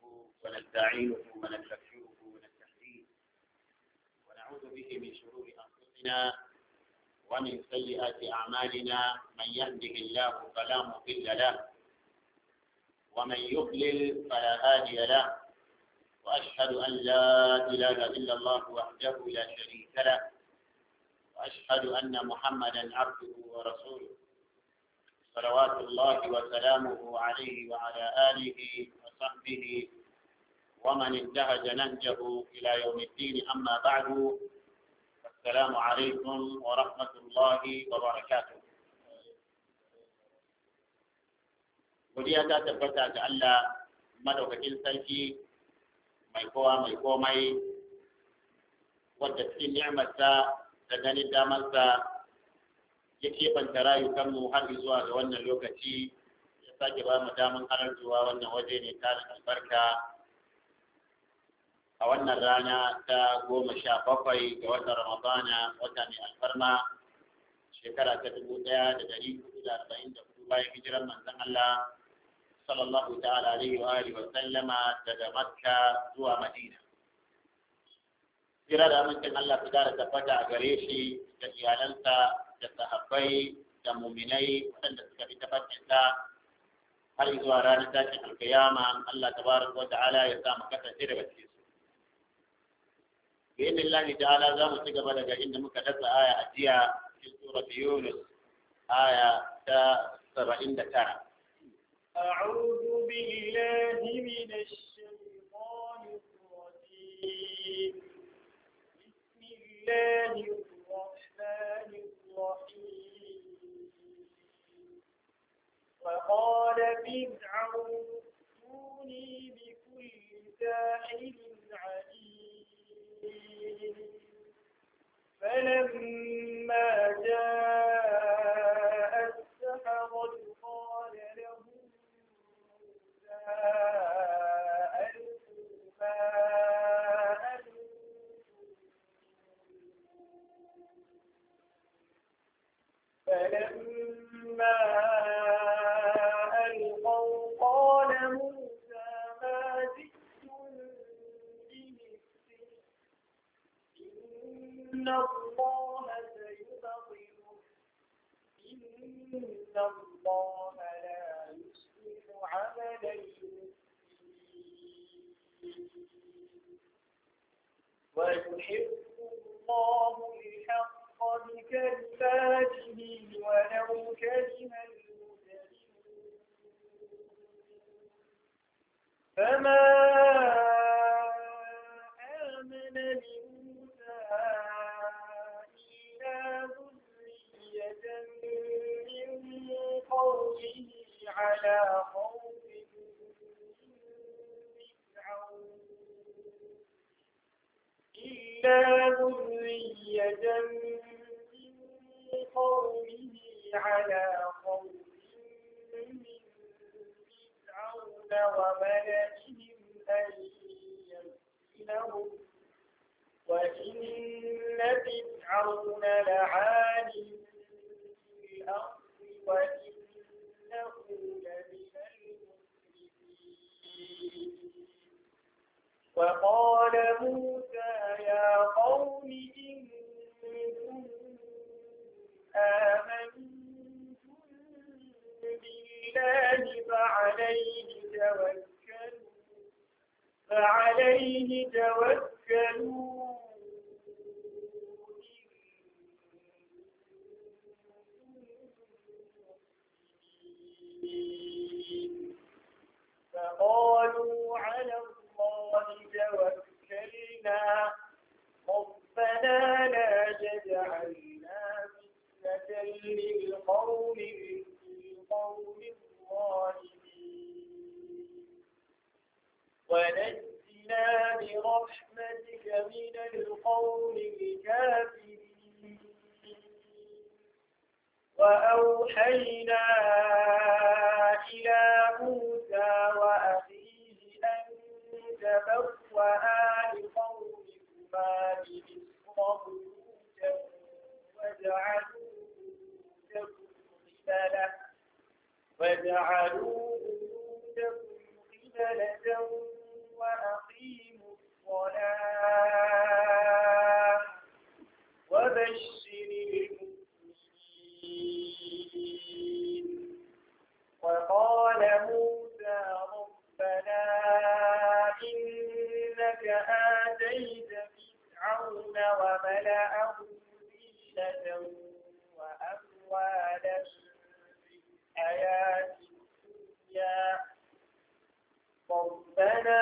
ونستعينه ونستغفره ونستهديه ونعوذ به من شرور أنفسنا ومن سيئات أعمالنا من يهده الله فلا مضل له ومن يضلل فلا هادي له وأشهد أن لا إله إلا الله وحده لا شريك له وأشهد أن محمدا عبده ورسوله صلوات الله وسلامه عليه وعلى آله وصحبه ومن انتهج نهجه إلى يوم الدين أما بعد السلام عليكم ورحمة الله وبركاته godiya ta tabbata ga Allah madaukakin sarki mai kowa mai komai wadda cikin ni'amarsa da ganin damarsa ya keɓanta rayukanmu har zuwa ga wannan lokaci ya sake ba mu daman halartuwa wannan waje ne tarin albarka a wannan rana ta goma sha bakwai ga watan ramadana wata mai alfarma shekara ta dubu ɗaya da ɗari hudu da arba'in da hudu bayan hijiran manzon Allah sallallahu ta'ala alaihi wa alihi wa sallama daga makka zuwa madina kira da amincin Allah su kara tabbata a gare shi da iyalansa da sahabbai da muminai waɗanda suka fi tabbatinsa har zuwa ranar tashin alkiyama Allah tabaraka wa ta'ala ya sa mu kasance daga cikin su bi Allah ta'ala za mu ci gaba daga inda muka dasa aya a jiya cikin surat Yunus aya ta 79 أعوذ بالله من الشيطان الرجيم بسم الله الرحمن الرحيم وقال فرعون ائتوني بكل ساحر عليم فلما جاء السحرة قال لهم موسى ألقوا ما أنتم فلما ألقوا قال موسى ما جئتم به السحر إن الله سيبطله إن الله لا يصلح عمل المفسدين ويحب الله الحق بكلماته ولو كره المجرمون فما آمن لموسى إلا ذرية من قومه على خوف من فرعون إلا ذرية من قومه على خوف من فرعون وملئهم أن يفتنهم وإن فرعون لعال في الأرض وإنه لمن المسرفين وقال موسى يا قوم إن كنتم آمنتم بالله فعليه توكلوا فعليه توكلوا فقالوا على الله توكلنا ربنا لا تجعلنا فتنة للقوم للقوم الظالمين ونجنا برحمتك من القوم الكافرين وأوحينا إلى موسى وأخيه أن تبوأ لقومكما بمصر بيوتا واجعلوا بيوتكم قبلة واجعلوا بيوتكم قبلة موسى ربنا إنك آتيت فرعون وملأه زينة وأموالا في الحياة الدنيا ربنا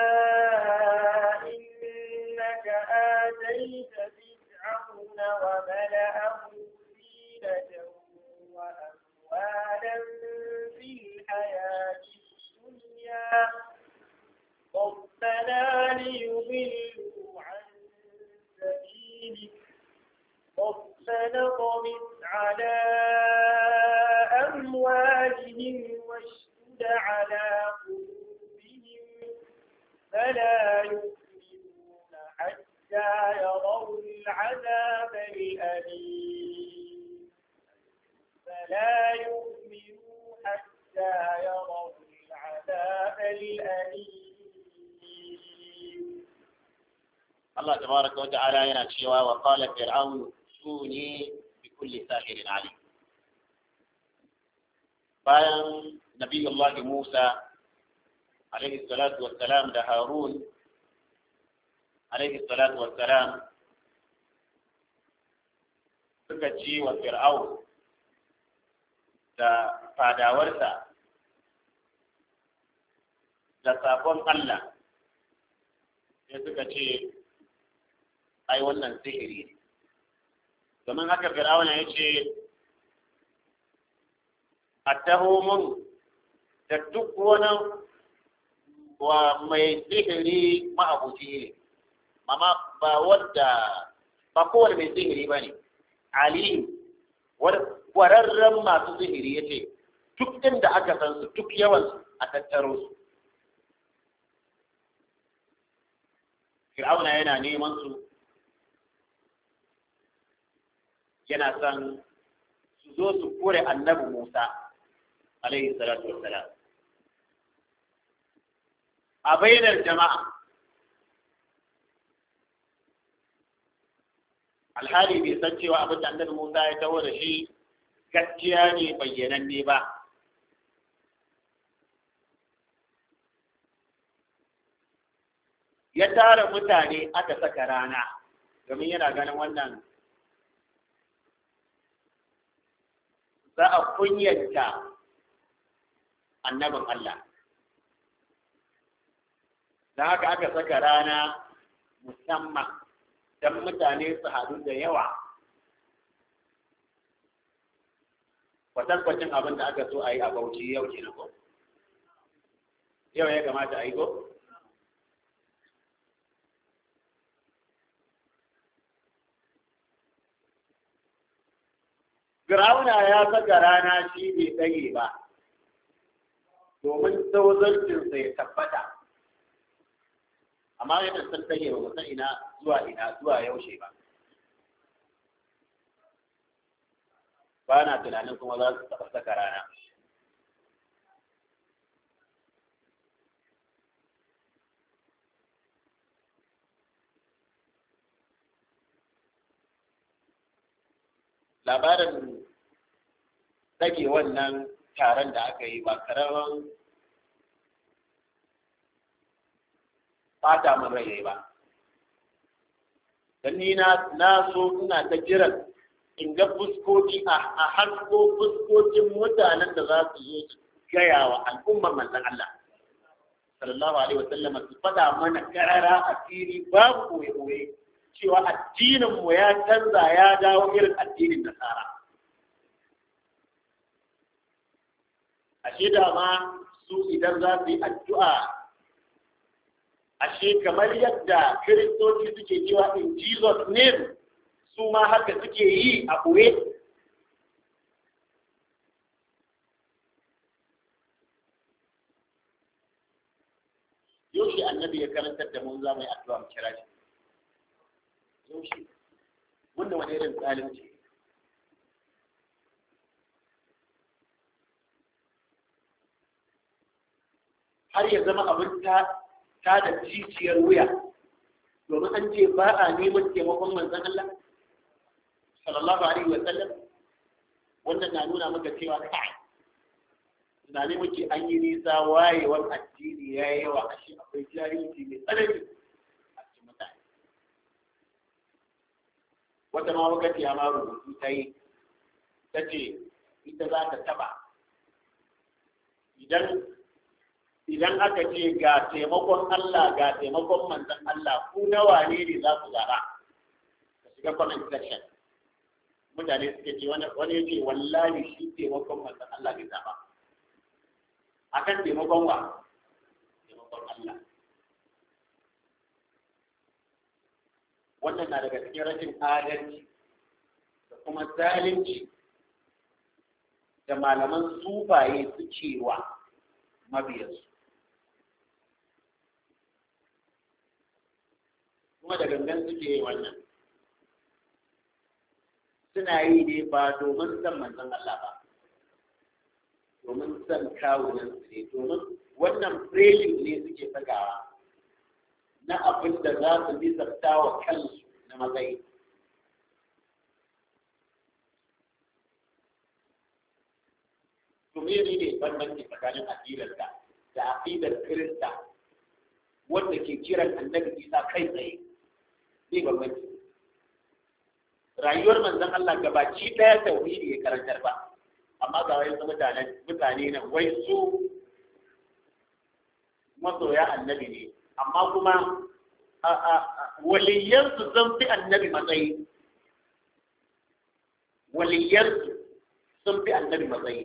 إنك آتيت فرعون وملأه زينة وأموالا في الحياة الدنيا ربنا ليضلوا عن سبيلك ربنا طمس على أموالهم واشتد على قلوبهم فلا يؤمنون حتى يروا العذاب الأليم فلا يؤمنوا حتى يروا العذاب الأليم Allah tabaraka wa ta'ala yana cewa wa qala fir'aun tuni bi kulli sahirin alim bayan nabiyullah Musa alaihi salatu wassalam da Harun alaihi salatu wassalam suka ci wa fir'aun da fadawarsa da sabon Allah sai suka ce ai wannan sihiri ne domin haka fir'auna ya ce a taho mun da duk wani wa mai sihiri ma'abuci ne amma ba wadda ba kowane mai sihiri ba ne ali kwararren masu sihiri ya ce duk inda aka san su duk yawan a tattaro su fir'auna yana neman su yana son su zo su kore annabi Musa alaihi salatu wassalam a bainar jama'a alhali bai san cewa abin da annabi Musa ya taho da shi gaskiya ne bayyananne ba ya tara mutane aka saka rana domin yana ganin wannan za a kunyanta annabin Allah. Da haka aka saka rana musamman don mutane su haɗu da yawa. Kwatankwacin abin da aka so a yi a bauchi yau ke ko? Yau ya kamata a yi ko? Firawuna ya saka rana shi bai tsage ba, domin tsauzarcinsa ya tabbata. Amma yadda sun tsage ba san ina zuwa ina zuwa yaushe ba. Ba na tunanin kuma za su taɓa saka rana. labarin rage wannan taron da aka yi ba karamin fata min rai ba dan ni na na so ina ta jiran in ga fuskoki a hasko fuskokin mutanen da za su zo su gaya wa al'ummar manzon Allah sallallahu alaihi wasallam su fada mana karara a fili babu koye-koye cewa addininmu ya canza ya dawo irin addinin nasara ashe da ma su idan za su yi addu'a ashe kamar yadda kiristoci suke cewa in jesus name su ma haka suke yi a ɓoye yaushe annabi ya karantar da mun za mu yi addu'a mu kira shi yaushe wannan wani irin zalunci har ya zama abin ta ta da jijiyar wuya domin an ce ba a neman taimakon manzon Allah sallallahu alaihi wa sallam wannan na nuna maka cewa kai tunani muke an yi nisa wayewar addini ya yi yawa ashe akwai jahilci mai tsanani a cikin mutane wata ma wakati ma rubutu ta yi ta ce ita za ta taba idan idan aka ce ga taimakon Allah ga taimakon manzon Allah ku nawa ne ne za ku zaba ka shiga comment section mutane suke ce wani wani yake wallahi shi taimakon manzon Allah bai zaba akan taimakon wa taimakon Allah wannan na daga cikin rashin adalci da kuma zalunci da malaman sufaye su cewa mabiyansu kuma da gangan suke yi wannan suna yi ne ba domin san manzon Allah ba domin san kawunan su ne domin wannan framing ne suke sakawa na abin da za su bi wa kansu na matsayi to me ne bambanci tsakanin aqidarka da aqidar Kirista wanda ke kiran annabi Isa kai tsaye ne bambanci rayuwar manzon Allah gabaki daya tauhidi ya karantar ba amma ga wai su mutanen mutane nan wai su masoya annabi ne amma kuma waliyansu sun fi annabi matsayi waliyansu sun fi annabi matsayi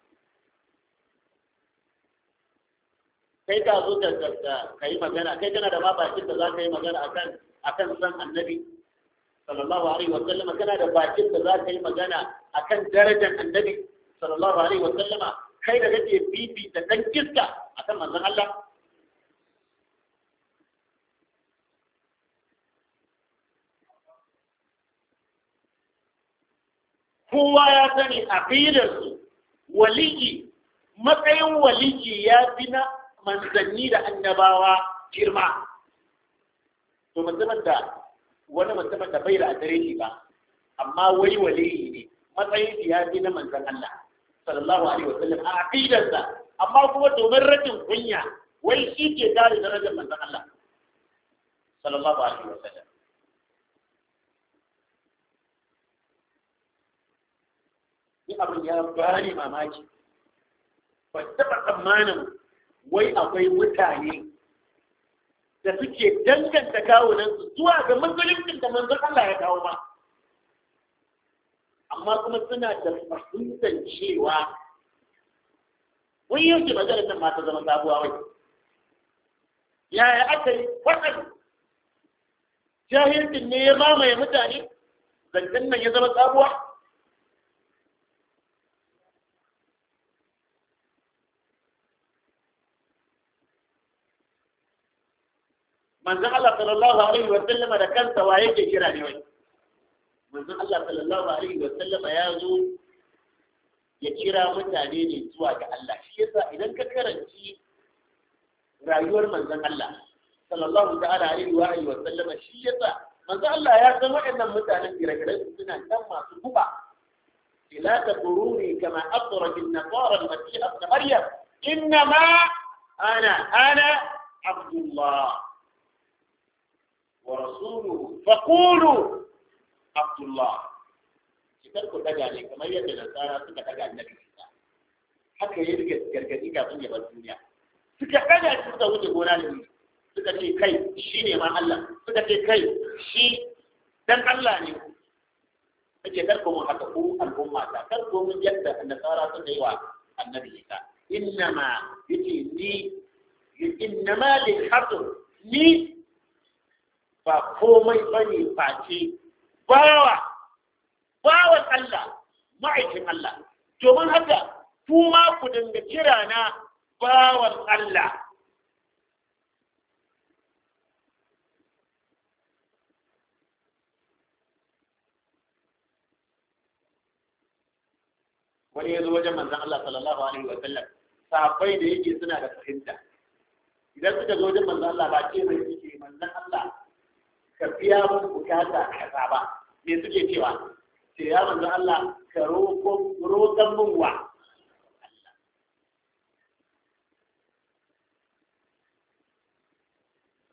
kai ka zo ka yi magana kai kana da ma bakin da za ka yi magana akan akan san annabi sallallahu alaihi wa sallama kana da bakin da za ka yi magana akan darajar annabi sallallahu alaihi wa sallama kai da kake bibi da dan kiska akan manzon Allah kowa ya sani aqidarsu waliji matsayin waliji ya fi na manzanni da annabawa girma to mutumin da wani mutumin da bai da adireshi ba amma wai waliyi ne matsayin shi ya fi na manzan Allah sallallahu alaihi wasallam a aqidarsa amma kuma domin rashin kunya wai shi ke kare darajar manzan Allah sallallahu alaihi wasallam ni abin ya bani mamaki ba taɓa tsammanin wai akwai mutane da suke danganta kawunansu zuwa ga musuluncin da manzon Allah ya kawo ba amma kuma suna da fahimtar cewa wai yau ke maganar nan ma ta zama sabuwa wai yaya aka yi wannan jahilcin ne ya mamaye mutane zancen nan ya zama sabuwa manzon Allah sallallahu alaihi wa sallama da kansa wa yake kira ne wai manzon Allah sallallahu alaihi wa sallama ya zo ya kira mutane ne zuwa ga Allah shi yasa idan ka karanci rayuwar manzon Allah sallallahu ta'ala alaihi wa alihi wa sallama shi yasa manzon Allah ya san waɗannan mutanen gire-gire suna kan masu guba لا تطروني كما أطرت النصارى المسيح ابن مريم إنما أنا أنا عبد الله ورسوله فقولوا عبد الله kar ku daga ne kamar yadda nasara suka daga annabi Isa haka ya rike gargadi kafin ya bar duniya suka daga shi suka wuce gona da ni suka ce kai shi ne ma Allah suka ce kai shi dan Allah ne ake kar ku mun haka ku al'umma ta kar ku mun yadda nasara suka yi wa annabi Isa innama yace ni innama lil hasr ni ba komai ba ne face bawa bawan Allah ma'aikin Allah domin haka kuma ku dinga kira na bawan Allah wani ya zo wajen manzan Allah sallallahu alaihi wa sallam sahabbai da yake suna da fahimta idan suka zo wajen manzan Allah ba ce mai suke manzan Allah ka biya mun bukata kaza ba me suke cewa ce ya manzo Allah ka roƙon mun wa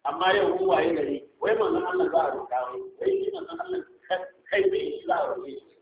amma yau mun waye gari wai manzon Allah za a roƙa wai wai shi manzon Allah kai bai shi za a roƙe shi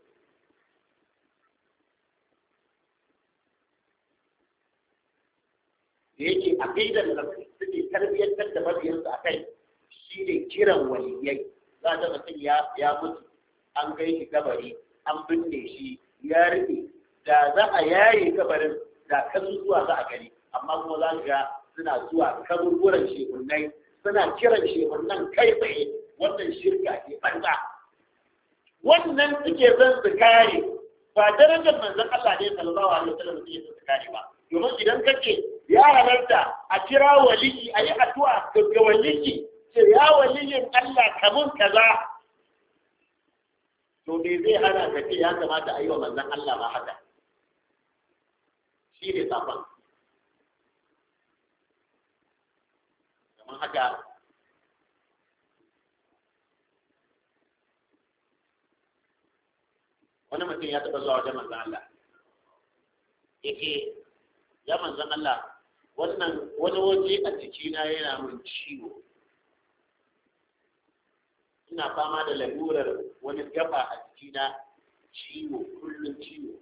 da yake aqidar da suke tarbiyyantar da mabiyansu a kai shi ne kiran waliyai za ta mutum ya ya mutu an kai shi kabari an binne shi ya rufe da za a yaye kabarin da kan zuwa za a gani amma kuma za ga suna zuwa kaburburan shekunnai suna kiran shekunnan kai tsaye wannan shirka ke banza wannan suke zan su kare ba darajar manzon Allah ne sallallahu alaihi wasallam suke zan su kare ba domin idan kake ya halarta a kira waliyi a yi addu'a ga waliyi ce ya waliyin Allah kamun kaza to me zai hana ka ce ya kamata a yi wa manzon Allah ma haka shi ne safan kamar haka wani mutum ya taɓa zuwa wajen manzon Allah yake ya manzon Allah wannan wani waje a jikina yana min ciwo ina fama da lalurar wani gaba a jikina ciwo kullum ciwo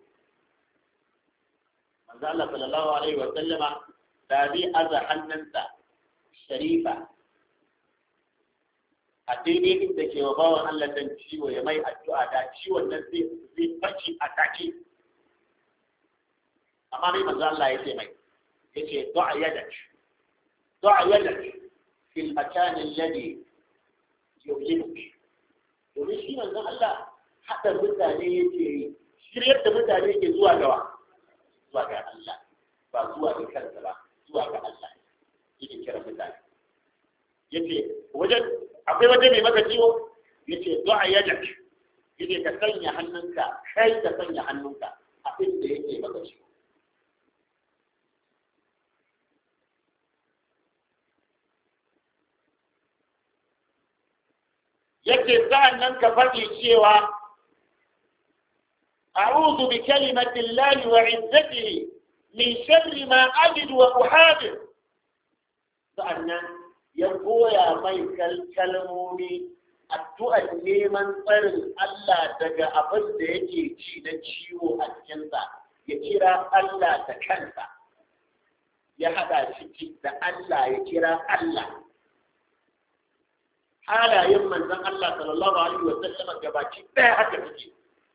manzo Allah sallallahu alaihi wa sallama da zai aza hannunsa sharifa a daidai inda ke wa bawan Allah dan ciwo ya mai addu'a da ciwon nan zai zai faci a take amma mai manzo Allah ya ce mai yace du'a yadak du'a yadak fi al-makan alladhi yu'jibuk domin shi manzo Allah hada mutane yake shiryar da mutane ke zuwa gawa zuwa ga Allah ba zuwa ga kansa ba zuwa ga Allah yake kira mutane yace wajen akwai waje mai maka ciwo yace du'a yadak yace ka sanya hannunka kai ka sanya hannunka abin da yake maka ciwo yake sa'an nan ka faɗi cewa أعوذ بكلمة الله وعزته من شر ما أجد وأحاذر sa'annan ya goya mai kalmomi addu'ar neman tsarin Allah daga abin da yake ci na ciwo a cikinsa ya kira Allah da kansa ya haɗa ciki da Allah ya kira Allah halayen manzon Allah sallallahu alaihi wa sallam gabaki ɗaya haka suke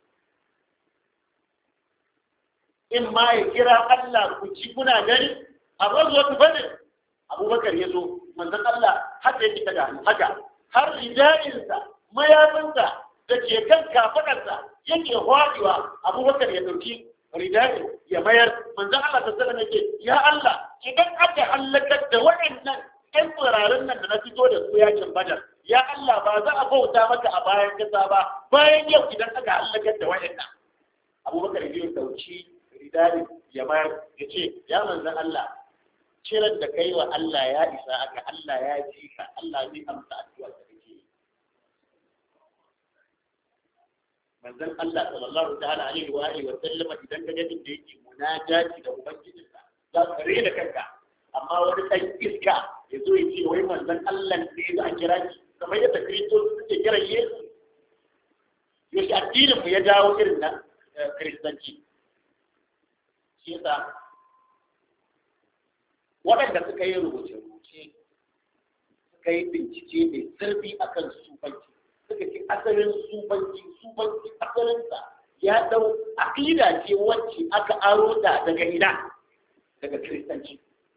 in ma ya kira Allah ku ci kuna gani a razuwatu bane abubakar ya zo manzon Allah haka yake daga haka har rijayinsa mayafinsa da ke kan kafadarsa yake hwaɗewa abubakar ya ɗauki rijayi ya mayar manzon Allah ta sallam yake ya Allah idan aka hallakar da waɗannan ƴan tsirarin nan da na fito da su yakin badar ya Allah ba za a bauta maka a bayan kasa ba bayan yau idan aka hallakar da waɗannan abubakar ya ɗauki ridari ya mayar ya ce ya manzan Allah kiran da kai wa Allah ya isa aka Allah ya ji ka Allah zai amsa addu'ar da kake yi manzan Allah sallallahu ta'ala alaihi wa alihi wa sallam idan ka ga da yake munajati da ubangijinsa za ka rena kanka amma wani ɗan iska ya zo ya ce wai manzan Allah ne za a kira shi kamar yadda kiristoci suke kira Yesu yaushe addinin mu ya dawo irin na kiristanci shi yasa waɗanda suka yi rubuce-rubuce suka yi bincike mai zurfi a kan sufanci suka ce asalin sufanci sufanci asalinsa ya ɗau aƙida ce wacce aka aro ta daga ina daga kiristanci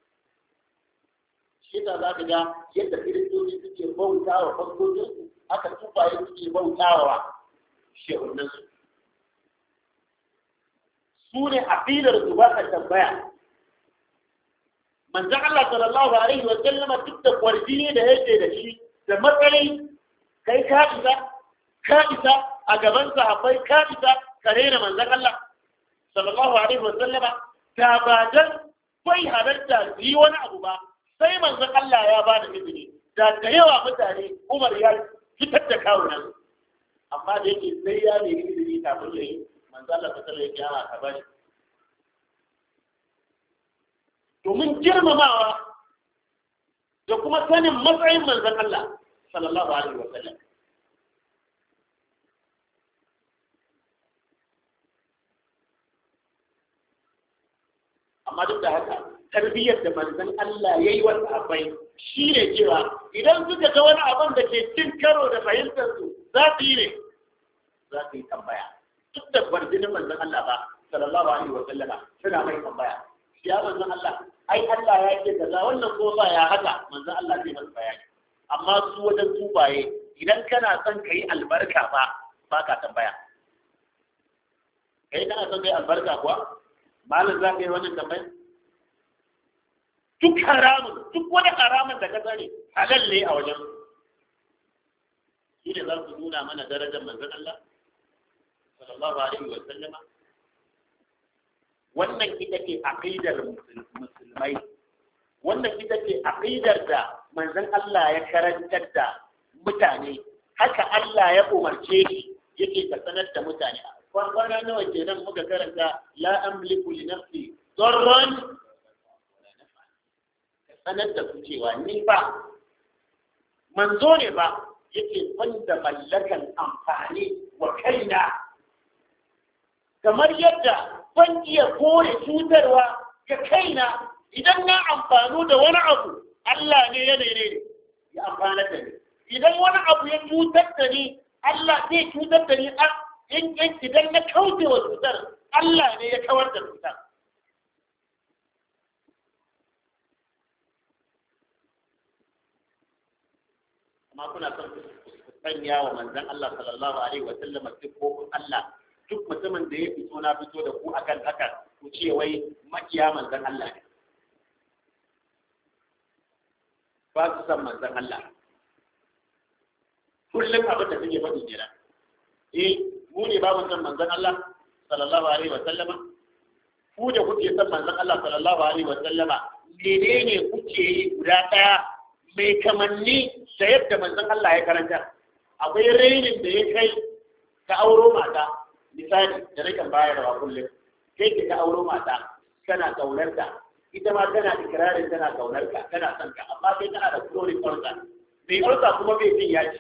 shi yasa za ka ga yadda kiristoci suke bauta wa fasojinsu aka tufaye suke bauta wa shehunansu su ne aƙidar su ba ka tambaya manzan Allah sallallahu alaihi wa sallama duk da kwarjini da yake da shi da matsayi kai ka isa ka isa a gaban sahabbai ka isa ka rena manzan Allah sallallahu alaihi wa sallama da ba dan bai halarta yi wani abu ba sai manzan Allah ya ba da izini da da yawa mutane Umar ya fitar da kawunan amma da yake sai ya nemi izini kafin ya yi manzo Allah ta tsare kiyama ka bari domin girmamawa da kuma sanin matsayin manzon Allah sallallahu alaihi wa sallam amma duk da haka tarbiyyar da manzon Allah ya yi wa sahabbai shi ne cewa idan suka ga wani abin da ke cin karo da fahimtar su za su yi ne za su yi tambaya duk da barjinin manzon Allah ba sallallahu alaihi wa sallama suna mai tambaya ya manzon Allah ai Allah ya ce kaza wannan ko ba ya haka manzon Allah zai masa bayani amma su wajen tubaye idan kana son kai albarka ba ba ka tambaya kai kana son kai albarka kuwa malam za ka yi wannan tambaya duk haramun duk wani haramun da ka sani halal ne a wajen shi ne za su nuna mana darajar manzon Allah sallallahu alaihi wa sallama wannan ita ce aqidar musulmai wannan ita ce aqidar da manzon Allah ya karantar da mutane haka Allah ya umarce shi yake ka sanar da mutane kwana nawa kenan muka karanta la amliku li nafsi darran sanar da su cewa ni ba manzo ne ba yake wanda mallakan amfani wa kaina kamar yadda ban iya kore cutarwa ga kaina idan na amfanu da wani abu Allah ne ya ne ya amfana da ni idan wani abu ya cutar da ni Allah zai cutar da ni in idan na kauce wa cutar Allah ne ya kawar da cutar amma kuna son ku sanya wa manzon Allah sallallahu alaihi wa sallam sifofin Allah duk mutumin da ya fito na fito da ku akan haka ku ce wai makiya manzon Allah ne ba su san manzon Allah kullum abin da suke faɗi kenan eh mu ne ba mu san manzon Allah sallallahu alaihi wa sallama ku da kuke san manzon Allah sallallahu alaihi wa sallama menene kuke yi guda ɗaya mai kamanni da yadda manzon Allah ya karanta akwai rainin da ya kai ka auro mata misali da nakan bayarwa kullum kai ka auro mata kana kaunar ta ita ma tana ikirarin tana kaunar ka tana son ka amma kai tana da chronic ulcer mai ulcer kuma bai jin yaji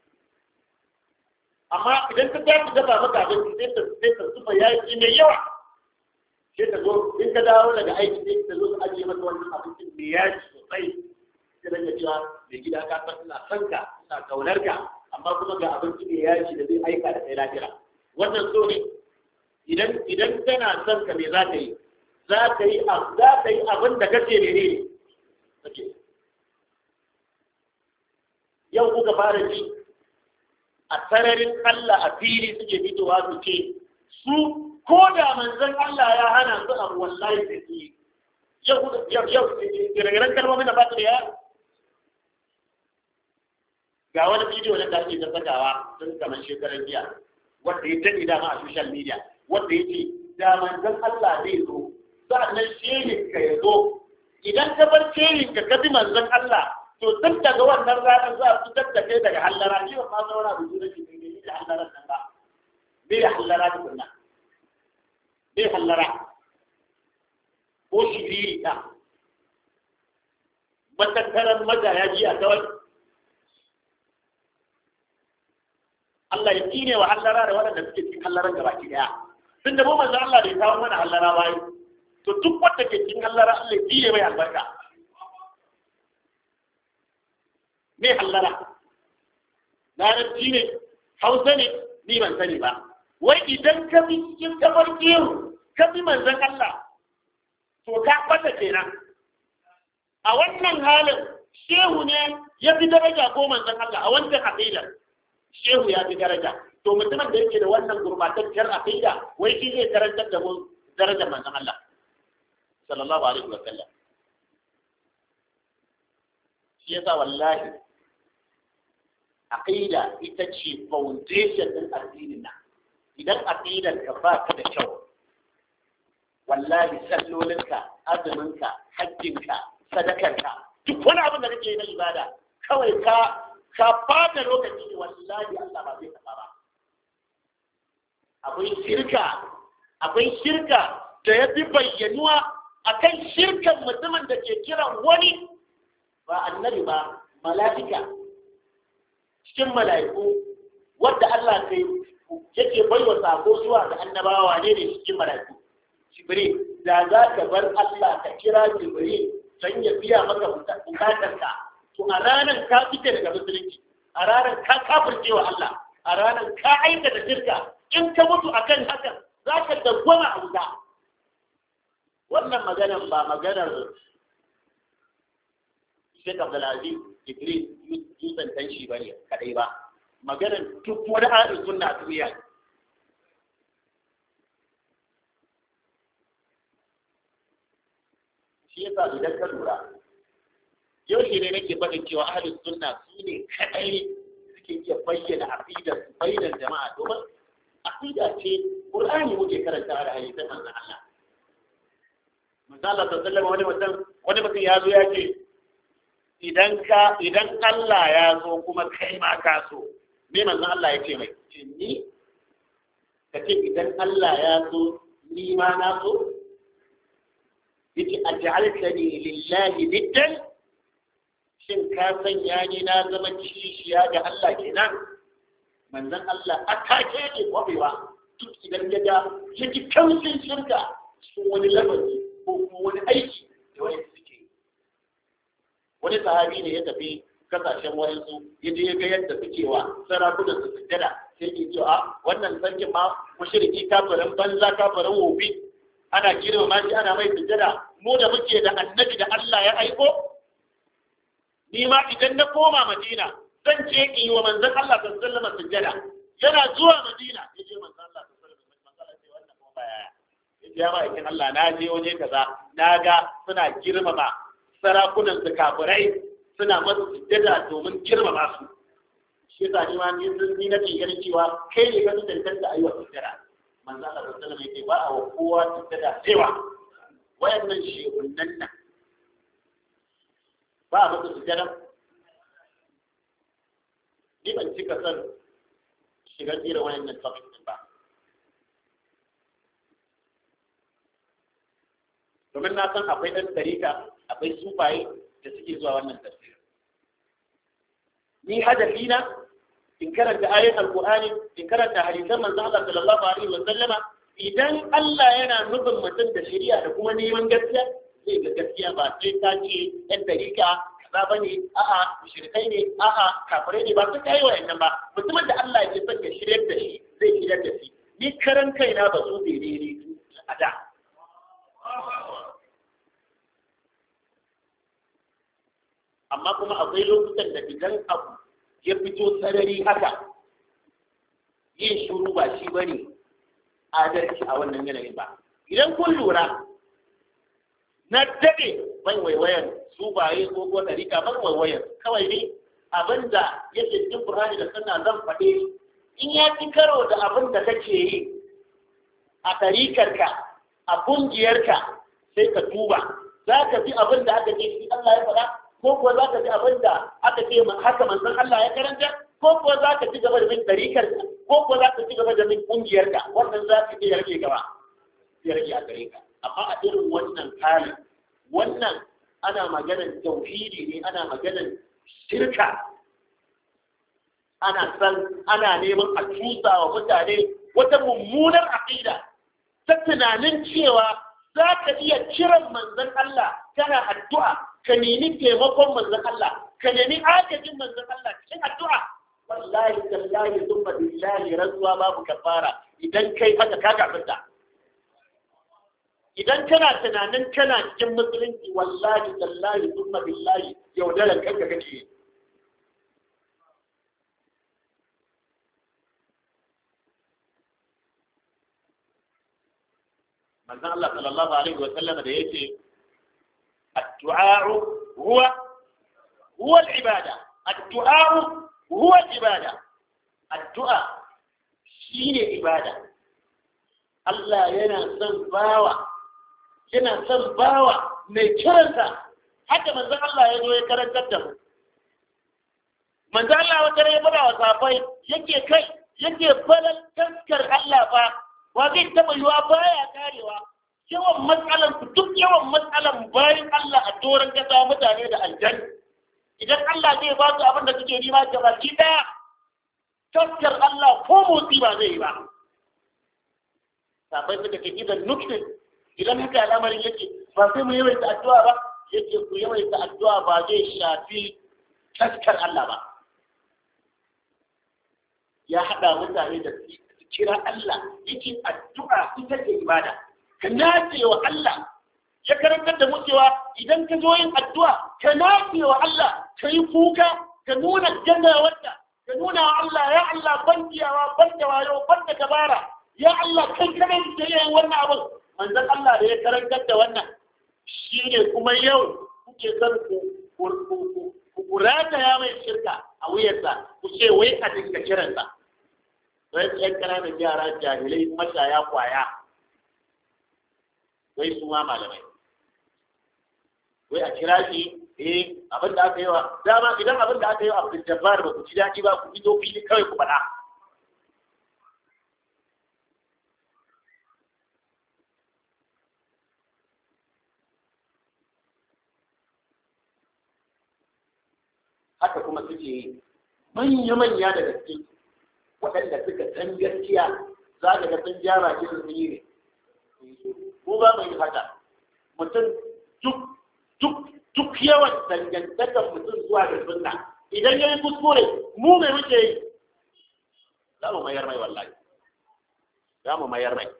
amma idan ka tafi dafa maka abinci sai ta sai ta zuba yaji mai yawa sai ta zo in ka dawo daga aiki sai ta zo ta ajiye maka wannan abincin mai yaji sosai sai daga cewa mai gida ka san ina son ka ina kaunar ka amma kuma ga abinci mai yaji da zai aika da kai lafiya wannan so ne idan idan tana son ka me za ka yi za ka yi za ka yi abin da kace ne ne kake yau kuka fara ji a sararin Allah a fili suke fitowa su ce su ko da manzon Allah ya hana su abu wallahi da su yau yau yau gire-giren kalmomin da ba su da yaro ga wani bidiyo na da ake ta sakawa tun kamar shekarar jiya wanda ya taɗi dama a social media wanda ya ce da manzon Allah zai zo sa'annan shehin ka ya zo idan ka bar shehin ka ka bi manzon Allah to tun daga wannan ranar za a fitar da kai daga hallara ni ba ma zauna da su da shi ne da hallaran nan ba me ya hallara da kunna me hallara ko shiriri ta matattaran magaya ji a kawai Allah ya tsine wa hallara da waɗanda suke cikin hallaran gaba ki daya tun da mu manzo Allah bai kawo mana hallara ba to duk wanda ke cikin hallara Allah ya tsine mai albarka me hallara larabci ne hausa ne ni ban sani ba wai idan ka bi cikin kafar kewu ka bi manzon Allah to ka fata kenan a wannan halin shehu ne ya fi daraja ko manzon Allah a wancan aqidar shehu ya fi daraja to mutumin da yake da wannan gurbatacciyar aqida wai shi zai karantar da mu darajar manzon Allah sallallahu alaihi wa sallam shi yasa wallahi aqida ita ce foundation din addinin nan idan aqidar ka ba ka da kyau wallahi sallolinka azuminka hajjinka sadakarka duk wani abin da kake yi na ibada kawai ka ka fata lokaci wallahi Allah ba zai taɓa ba akwai shirka akwai shirka da ya fi bayyanuwa akan shirkan mutumin da ke kiran wani ba annabi ba mala'ika cikin mala'iku wadda Allah kai yake baiwa sako zuwa ga annabawa ne ne cikin mala'iku jibril da za ka bar Allah ka kira jibril don ya biya maka bukatarka to a ranar ka fita daga musulunci a ranar ka kafirce wa Allah a ranar ka aikata shirka in ka mutu akan hakan za ka dawwama a wuta wannan maganar ba maganar Sheikh Abdulaziz Idris Yusan Tanshi ba ne kadai ba maganar duk wani ahlus sunna a duniya shi yasa idan ka lura yau shi ne nake faɗin cewa ahlus sunna su ne kadai suke iya bayyana aqidar su bainar jama'a domin aqida ce Qur'ani muke karanta da hadisan manzon Allah manzon Allah sallallahu alaihi wasallam wani mutum ya zo ya ce idan ka idan Allah ya so kuma kai ma ka so me manzon Allah ya ce mai ce ni ka ce idan Allah ya so ni ma na so yace aj'altani lillahi niddan shin ka sanya ni na zama kishiya ga Allah kenan manzon Allah atake ne kwabewa duk idan ya ga ya ji kamshin shirka cikin wani lamari ko kuma wani aiki da wani suke wani sahabi ne ya tafi kasashen wayansu ya je ya ga yadda suke wa sarakunan su sujjada sai ke cewa wannan sarkin ma mushriki kafirin banza kafirin wofi ana girmama shi ana mai sujjada mu da muke da annabi da Allah ya aiko ni ma idan na koma Madina zan je in yi wa manzon Allah sallallahu alaihi wasallam sujjada yana zuwa Madina ya je manzon Allah sallallahu alaihi wasallam sai wannan kuma baya ya ce ma ikin Allah na je waje kaza na ga suna girmama sarakunan su kafirai suna masa sujjada domin girmama su shi yasa ni ma ni ni nake ganin cewa kai ne ka tantance ayyuka sujjada manzo Allah sallallahu alaihi wasallam yake ba a wa kowa sujjada cewa wayannan shehunan nan ba a masa sujjada ni ban cika son shigar irin wayannan topic din ba domin na san akwai ɗan tarika akwai sufaye da suke zuwa wannan tafsir ni hadafi na in karanta ayoyin alqur'ani in karanta hadisan manzo Allah sallallahu alaihi wa sallama idan Allah yana nufin mutum da shari'a da kuma neman gaskiya zai ga gaskiya ba sai ka ce ɗan tarika kaza bane a'a mushrikai ne a'a kafirai ne ba su kai wayannan ba mutumin da Allah ya son ya shiryar da shi zai shiryar da shi ni karan kaina ba su bai ne a da amma kuma akwai lokutan da idan abu ya fito sarari haka yin shuru ba shi ba ne adalci a wannan yanayin ba idan kun lura na daɗe ban waiwayan su baye ko ko ɗarika ban waiwayan kawai ne abin da yake cikin Qur'ani da sunna zan faɗe in ya ci karo da abin da kake yi a ɗarikarka a ƙungiyarka sai ka duba za ka fi abin da aka ce shi Allah ya faɗa ko kuwa za ka ji abin da aka ce haka manzon Allah ya karanta ko kuwa za ka ci gaba da bin ɗarikar ko kuwa za ka ci gaba da bin ƙungiyarka wannan za ka iya rage gaba ya rage a gare ka amma a irin wannan halin wannan ana maganar tauhidi ne ana maganar shirka ana san ana neman a cusa wa mutane wata mummunar aƙida ta tunanin cewa za ka iya kiran manzon Allah kana addu'a ka nemi taimakon manzon Allah ka nemi agajin manzon Allah cikin addu'a wallahi tallahi thumma billahi rantsuwa babu kafara idan kai haka ka kafirta idan kana tunanin kana cikin musulunci wallahi tallahi thumma billahi yaudaran kanka kake manzon Allah sallallahu alaihi wa sallam da yake الدعاء هو هو العبادة الدعاء هو العبادة الدعاء شيء عبادة الله ينا son bawa yana son bawa mai kiransa haka manzon Allah ya zo ya karantar da mu manzon Allah wata ya fada wa safai yake kai yake falal taskar Allah fa wa zai taba yiwa baya karewa yawan matsalan duk yawan matsalan bayan Allah a doron kasa mutane da aljan idan Allah zai ba su abin da suke nema ga baki daya taskar Allah ko motsi ba zai yi ba sabai suka ce idan nuktin idan haka al'amarin yake ba sai mu yawaita addu'a ba yake ku yawaita addu'a ba zai shafi taskar Allah ba ya haɗa mutane da kira Allah yake addu'a ita ce ibada ka nace wa Allah ya karantar da mu cewa idan ka zo yin addu'a ka nace wa Allah ka yi kuka ka nuna gannawarka ka nuna wa Allah ya Allah ban kiyawa ban da wayo ban da dabara ya Allah kai kadai da yin wannan abin manzon Allah da ya karantar da wannan shi ne kuma yau kuke son ku ku rataya mai shirka a wuyarsa ku ce wai a dinga kiransa wai yan ƙananan yara jahilai mashaya kwaya wai su ma malamai wai a kira shi eh abin da aka yi wa dama idan abin da aka yi wa abdul jabbar ba ku ji daɗi ba ku fito fili kawai ku faɗa haka kuma suke yi manya-manya da gaske waɗanda suka san gaskiya za ka ga sun gyara shi sun yi ne mu ba mu yi haka mutum duk duk duk yawan dangantakar mutum zuwa da sunna idan ya yi kuskure mu mai muke yi za mu mayar mai wallahi za mu mayar mai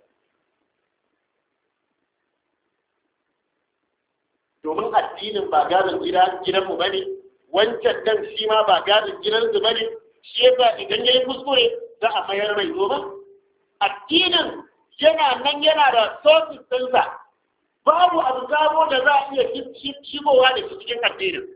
domin addinin ba gadon gidanmu ba ne wancan dan shi ma ba gadon gidansu ba ne shi yasa idan ya yi kuskure za a mayar mai domin addinin yana nan yana da sosis ɗinsa babu abu sabo da za a iya shigowa da shi cikin addinin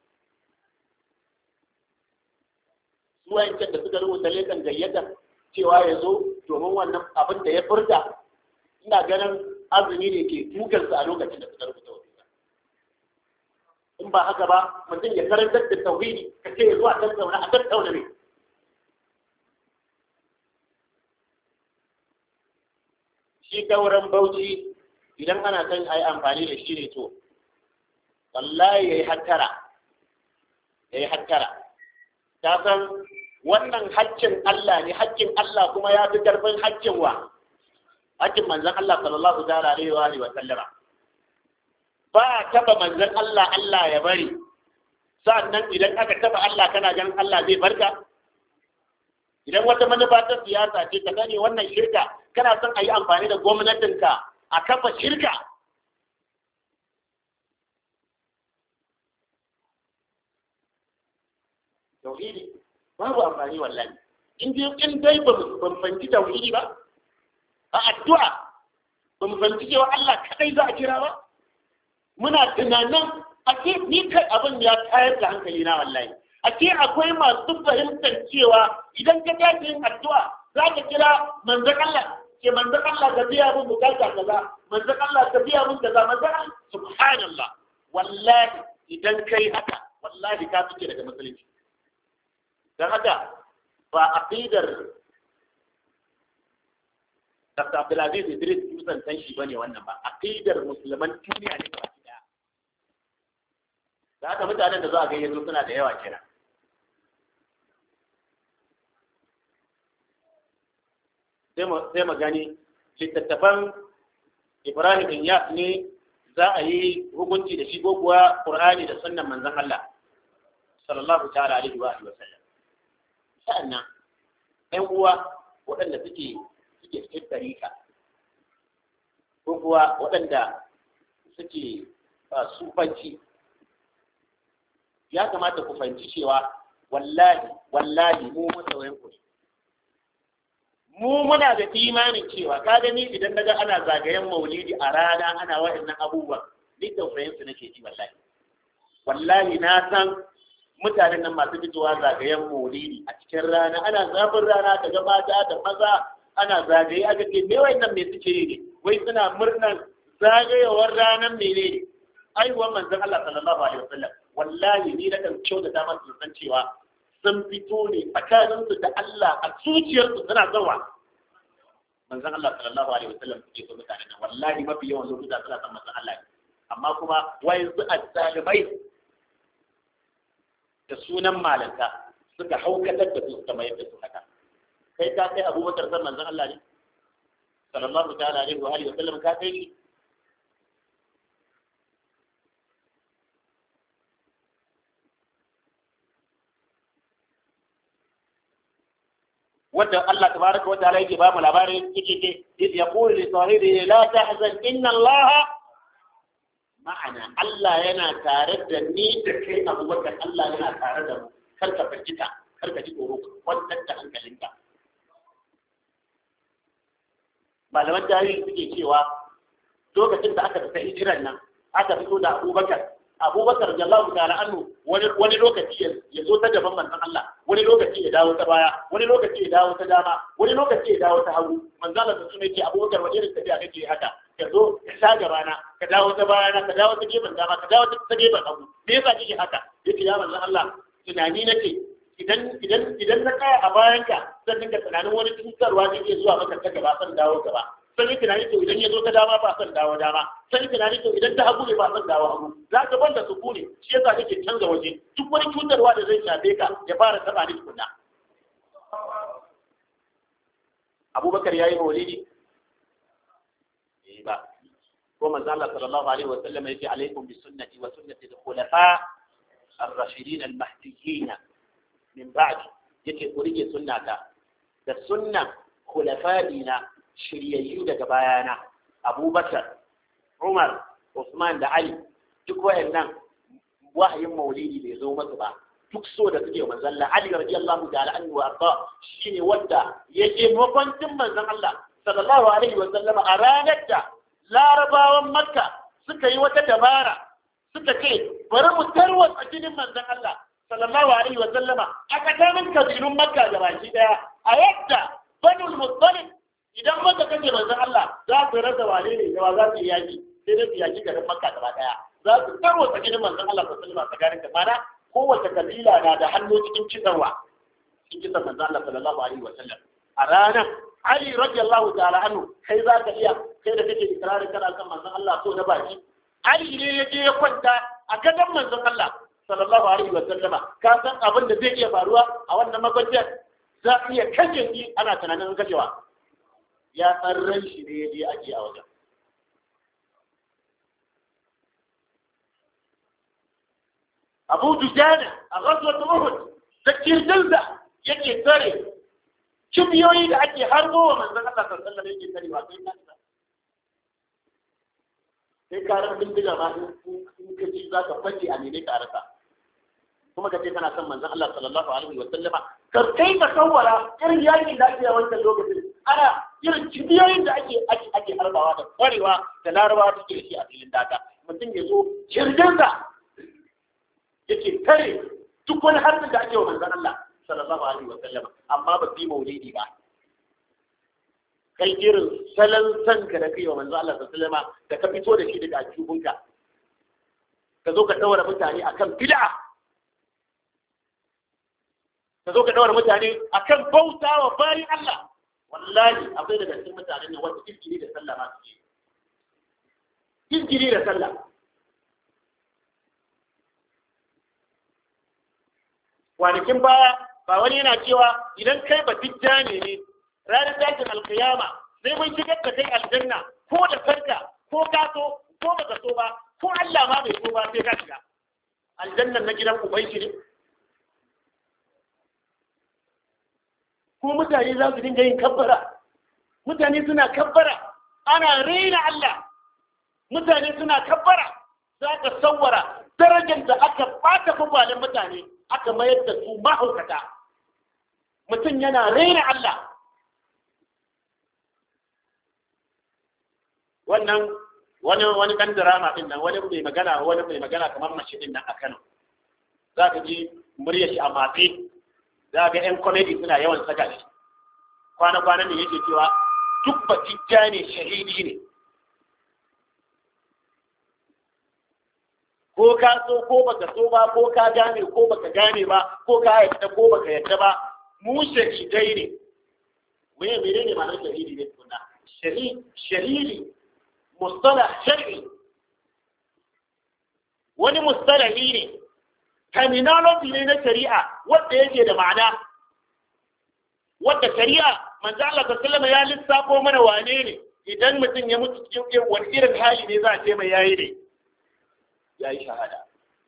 su wayancan da suka rubuta lekan gayyata cewa ya zo domin wannan abin da ya furta ina ganin azumi ne ke tukarsa a lokacin da suka rubuta wasiƙa in ba haka ba mutum ya karantar da tauhidi ka ce ya zo a tattauna a tattauna ne shi dauran bauchi idan ana son a yi amfani da shi ne to wallahi ya yi hattara ya yi hattara ta san wannan haccin Allah ne haccin Allah kuma ya fi karfin haccin wa haccin manzan Allah sallallahu ta'ala alaihi wa alihi wa sallama ba a taba manzan Allah Allah ya bari sannan idan aka taba Allah kana ganin Allah zai barka idan wata manufa ta siyasa ce ka gane wannan shirka kana son a yi amfani da gwamnatinka a kafa shirka tauhidi babu amfani wallahi in dai in dai ba mu fanci tauhidi ba a addu'a ba mu fanci cewa Allah kadai za a kira ba muna tunanin a ce ni kai abin ya tayar da hankali na wallahi a ce akwai masu fahimtar cewa idan ka tashi yin addu'a za ka kira manzon Allah ke manzon Allah ka biya mun bukata kaza manzon Allah ka biya mun kaza manzon Allah subhanallah wallahi idan kai haka wallahi ka fice daga musulunci dan haka ba aqidar Dr. Abdulaziz Idris Musan san shi bane wannan ba aqidar musulman duniya ne gaba daya da haka mutanen da za a gayyato suna da yawa kenan sai mu gani littattafan Ibrahim Inyas ne za a yi hukunci da shi ko kuwa Qur'ani da sunnan manzon Allah sallallahu ta'ala alaihi wa alihi wa sallam sa'annan ɗan uwa waɗanda suke suke cikin tarika ko kuwa waɗanda suke sufanci ya kamata ku fahimci cewa wallahi wallahi mu masoyan ku mu muna da imanin cewa ka gani idan naga ana zagayen maulidi a rana ana wa'annan abubuwan ni tausayin su nake ji wallahi wallahi na san mutanen nan masu fitowa zagayen maulidi a cikin rana ana zafin rana daga mata da maza ana zagaye aka ce me wayannan me suke yi ne wai suna murnan zagayewar ranar menene aiwa manzon Allah sallallahu alaihi wasallam wallahi ni na kan kyau da dama su san cewa sun fito ne tsakaninsu da Allah a zuciyarsu suna zawa manzon Allah sallallahu alaihi wasallam suke so mutane nan wallahi mafi yawan lokuta suna son manzon Allah amma kuma wai su azzalimai da sunan malanta suka haukatar da su suka mayar da su haka kai ka kai abubakar san manzon Allah ne sallallahu ta'ala alaihi wa alihi wa sallam ka kai shi wanda Allah tabaraka wa ta'ala yake ba mu labarin yake ce yaqulu li sahibi la tahzan inna Allah ma'ana Allah yana tare da ni da kai Abubakar Allah yana tare da mu kar ka firgita kar ka ji tsoro kwantar da hankalinka malaman tarihi suke cewa lokacin da aka tafi hijiran nan aka fito da Abubakar Abubakar radiyallahu ta'ala anhu wani wani lokaci ya zo ta gaban manzon Allah wani lokaci ya dawo ta baya wani lokaci ya dawo ta dama wani lokaci ya dawo ta hagu manzon Allah sun ce Abubakar wani irin tafiya kake haka ka zo ka sha gabana ka dawo ta bayana ka dawo ta gefen dama ka dawo ta gefen hagu me yasa kike haka yace ya manzon Allah tunani nake idan idan idan na kaya a bayanka zan dinga tunanin wani cutarwa zai iya zuwa maka ta gaba san dawo gaba sai yi tunani to idan ya zo ta dama ba san dawo dama sai yi tunani to idan ta hagu ne ba san dawo hagu za ka banda su ne shi yasa kake canza waje duk wani cutarwa da zai shafe ka ya fara taba ni tukunna Abubakar yayi maulidi eh ba ko manzo Allah sallallahu alaihi wa sallam yace alaikum bi sunnati wa sunnati al-khulafa ar-rashidin al-mahdiyyin min ba'di yake ku rike sunnata da sunnan khulafa'ina shiryayyu daga bayana Abubakar Umar Usman da Ali duk wayannan wahayin maulidi bai zo masu ba duk so da suke manzon Allah Ali radiyallahu ta'ala anhu wa arda shine wanda yake mafancin manzon Allah sallallahu alaihi wa sallama a ranar da larabawan makka suka yi wata dabara suka ce bari mu tarwatsa jinin manzon Allah sallallahu alaihi wa sallama a tsakanin kabilun makka da baki daya a yadda banul muttalib idan maka kace manzon Allah za su rasa wane ne da za su yi yaki sai dai su yaki garin makka gaba daya za su tarwatsa jinin manzon Allah sallallahu alaihi wa sallama tsakanin da mana kowace kabila na da hannu cikin cikarwa cikin kisan manzon Allah sallallahu alaihi wa sallam a ranar Ali radiyallahu ta'ala anhu kai za ka iya kai da kake ikrarin kana kan manzon Allah so na baki Ali ne ya je ya kwanta a gadon manzon Allah sallallahu alaihi wa sallama ka san abin da zai iya faruwa a wannan makwancin za a iya kashe shi ana tunanin kashewa ya san ran shi ne ya je aje a wajen Abu Dujana a ghazwat Uhud da kirjinsa yake tare kibiyoyi da ake harbo wa manzon Allah sallallahu alaihi wasallam yake tarewa sai ka sai karar bindiga ma in ka ci za ka fage a nene karasa kuma ka ce kana son manzon Allah sallallahu alaihi wasallama ka kai ka kawara irin yakin da ake a wancan lokacin ana irin kibiyoyin da ake ake ake harbawa da kwarewa da larabawa suke da shi a filin daga mutum ya zo kirjinsa yake tare duk wani harbin da ake wa manzon Allah sallallahu alaihi wa sallam amma ba su yi maulidi ba kai irin salon san ka da kai wa manzo Allah sallallahu alaihi da ka fito da shi daga ajubunka ka zo ka daura mutane akan bid'a ka zo ka daura mutane akan bauta wa bayin Allah wallahi akwai daga cikin mutanen ne wanda kirkiri da sallah ma suke kirkiri da sallah kwanakin baya ba wani yana cewa idan kai ba tijjani ne ranar tashin alkiyama sai mun shigar da kai aljanna ko da farka ko ka so ko ba ka so ba ko Allah ma bai so ba sai ka shiga aljannan na gidan uban shi ne ko mutane za su dinga yin kabbara mutane suna kabbara ana raina Allah mutane suna kabbara za ka sawwara darajar da aka bata kwakwalen mutane aka mayar da su mahaukata mutum yana raina Allah wannan wani wani kan drama din nan wani mai magana wani mai magana kamar mace din nan a Kano za ka ji muryar shi a matse za ga yan comedy suna yawan saka shi kwana kwana ne yake cewa duk batijja ne shahidi ne ko ka so ko baka so ba ko ka gane ko baka gane ba ko ka yadda ko baka yadda ba mu shahidai ne me menene ma'anar shahidi ne tukuna shahid shahidi mustalah shar'i wani mustalahi ne terminology ne na shari'a wanda yake da ma'ana wadda shari'a manzo Allah sallallahu ya lissafo mana wane ne idan mutum ya mutu cikin wani irin hali ne za a ce mai yayi ne yayi shahada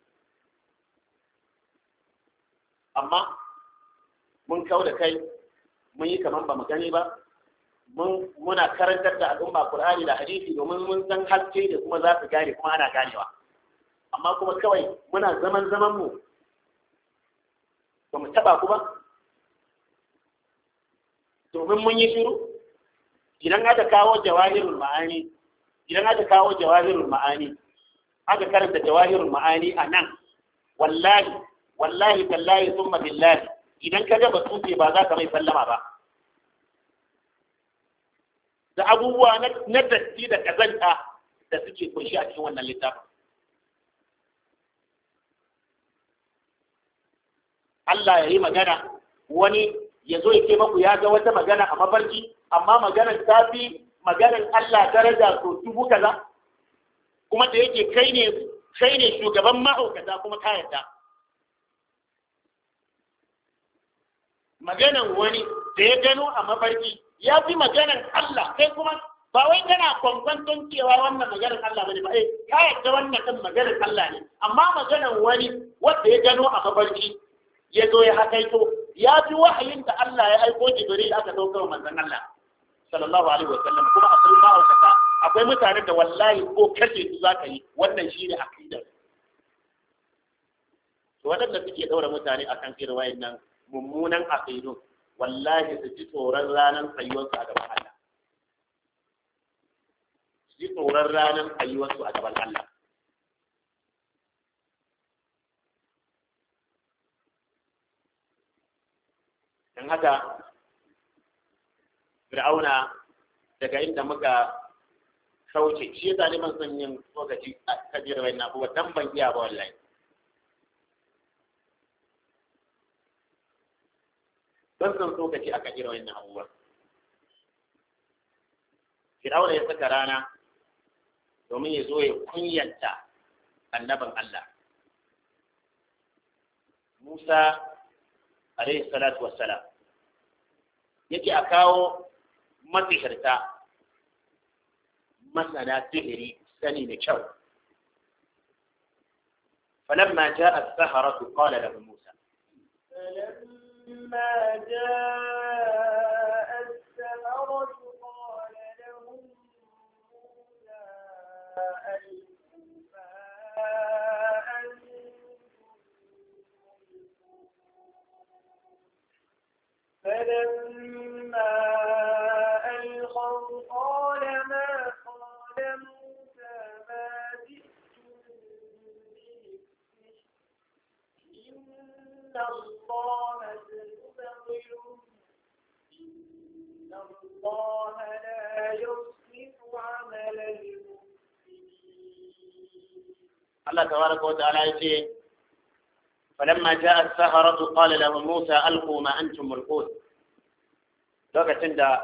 amma mun kau da kai mun yi kaman ba mu gani ba mun muna karantar da al'umma Qur'ani da hadisi domin mun san haske da kuma za su gane kuma ana ganewa amma kuma kawai muna zaman zaman mu ba mu taba ku ba domin mun yi shiru idan aka kawo jawahirul ma'ani idan aka kawo jawahirul ma'ani aka karanta jawahirul ma'ani a nan wallahi wallahi tallahi summa billahi idan ka ga batute ba za ka mai sallama ba da abubuwa na datti da kazanta da suke kunshi a cikin wannan littafin Allah ya yi magana wani ya zo ya ce maku ya ga wata magana a mafarki amma maganar ta fi maganar Allah daraja so dubu kaza kuma da yake kai ne kai ne shugaban ma'aukata kuma ka yarda maganar wani da ya gano a mafarki ya fi maganar Allah kai kuma ba wai kana kwankwanton cewa wannan maganar Allah bane ba eh ka yarda wannan kan maganar Allah ne amma maganar wani wanda ya gano a mafarki ya zo ya hakaito ya fi wahayin da Allah ya aiko Jibril aka dauka wa manzon Allah sallallahu alaihi wasallam kuma akwai ma'aikata akwai mutane da wallahi ko kashe su zaka yi wannan shine aqidar to wadanda suke daura mutane akan irin wayannan mummunan aqidu wallahi su ji tsoron ranar tsayuwarsu a gaban Allah su ji tsoron ranar tsayuwarsu a gaban Allah don haka fir'auna daga inda muka kauce shi yasa ne ban son yin tsokaci a kajiyar wani abubuwa dan ban iya ba wallahi ban son tsokaci a kajiyar wani abubuwa fir'auna ya saka rana domin ya zo ya kunyanta annabin Allah Musa alaihi salatu wassalam yake a kawo matsihirta masana sihiri sani da kyau فلما جاء السحرة قال لهم موسى فلما جاء السحرة قال لهم موسى ألقوا ما أنتم فلما ألقوا قال ما قال موسى ما جئتم به إن الله سيبطله إن الله لا يصلح عمل المفسدين الله تبارك وتعالى يقول فلما جاء السحرة قال لهم موسى ألقوا ما أنتم ملقون lokacin da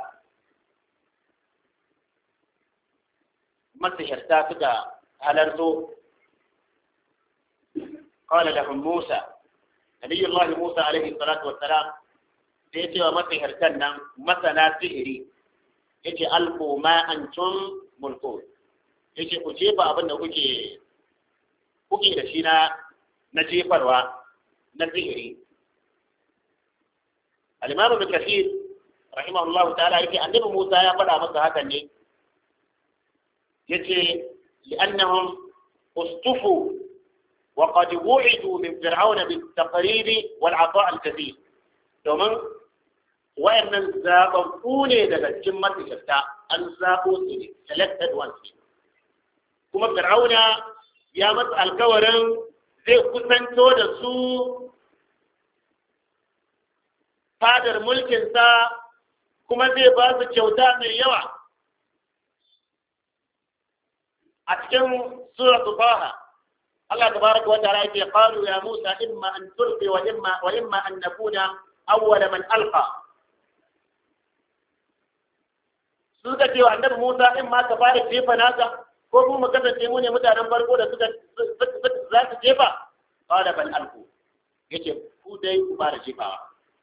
masihirta suka halarto قال لهم موسى نبي الله موسى عليه الصلاة والسلام sai cewa masihirtan nan masana sihiri yace alku ma antum mulku yace ku jefa abin da kuke kuke da shi na na jefarwa na sihiri al-imam ibn kathir rahimahullahu ta'ala yake annabi Musa ya faɗa masa hakan ne yace li'annahum ustufu wa qad wu'idu min fir'aun bil taqrib wal 'ata' al kathir domin wayannan zababbu ne daga cikin matashafta an zabo su ne selected ones kuma fir'auna ya masa alkawarin zai kusanto da su fadar mulkinsa kuma zai ba su kyauta mai yawa a cikin suratu Taha Allah tabaraka wa ta'ala yake qalu ya Musa imma an tulqi wa imma wa imma an nakuna awwala man alqa suka ce wa annabi Musa in ma ka fara jefa naka ko kuma mu kasance mu ne mutanen farko da suka za su jefa qala bal alqu yace ku dai ku fara jefawa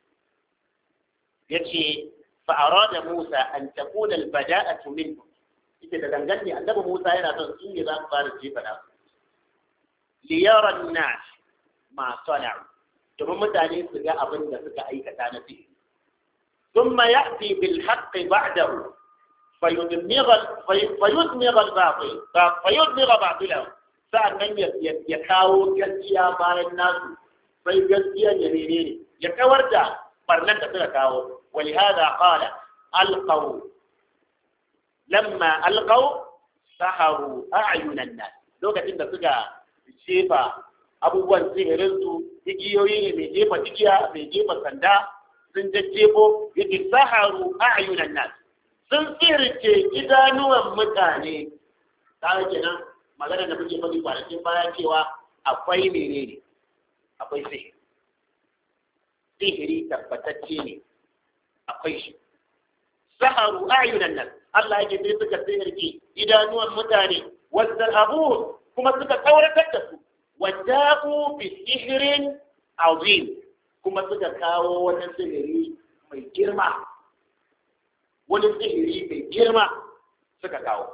yace fa arada Musa an takuna al-bada'atu minkum ita da dangane annabi Musa yana son su ne za su fara jefa da li yara an-nas ma sana'u domin mutane su ga abin da suka aikata na sihiri ثم يأتي بالحق بعده فيدمغ فيدمغ الباطل فيدمغ باطله sa'annan ya kawo gaskiya bayan nasu sai gaskiya ya nene ne ya kawar da barnan da suka kawo wali hada qala alqaw lamma alqaw saharu a'yunan nas lokacin da suka jefa abubuwan sihirin su igiyoyi ne mai jefa igiya mai jefa sanda sun jajjefo yake saharu a'yunan nas sun sirce idanuwan mutane ta kenan magana da muke faɗi kwanakin baya cewa akwai menene akwai sihiri sihiri tabbatacce ne akwai shi saharu ayunan nan Allah yake sai suka sihirce idanuwan mutane wadda abu kuma suka kauratar da su wada'u bi sihirin azim kuma suka kawo wani sihiri mai girma wani sihiri mai girma suka kawo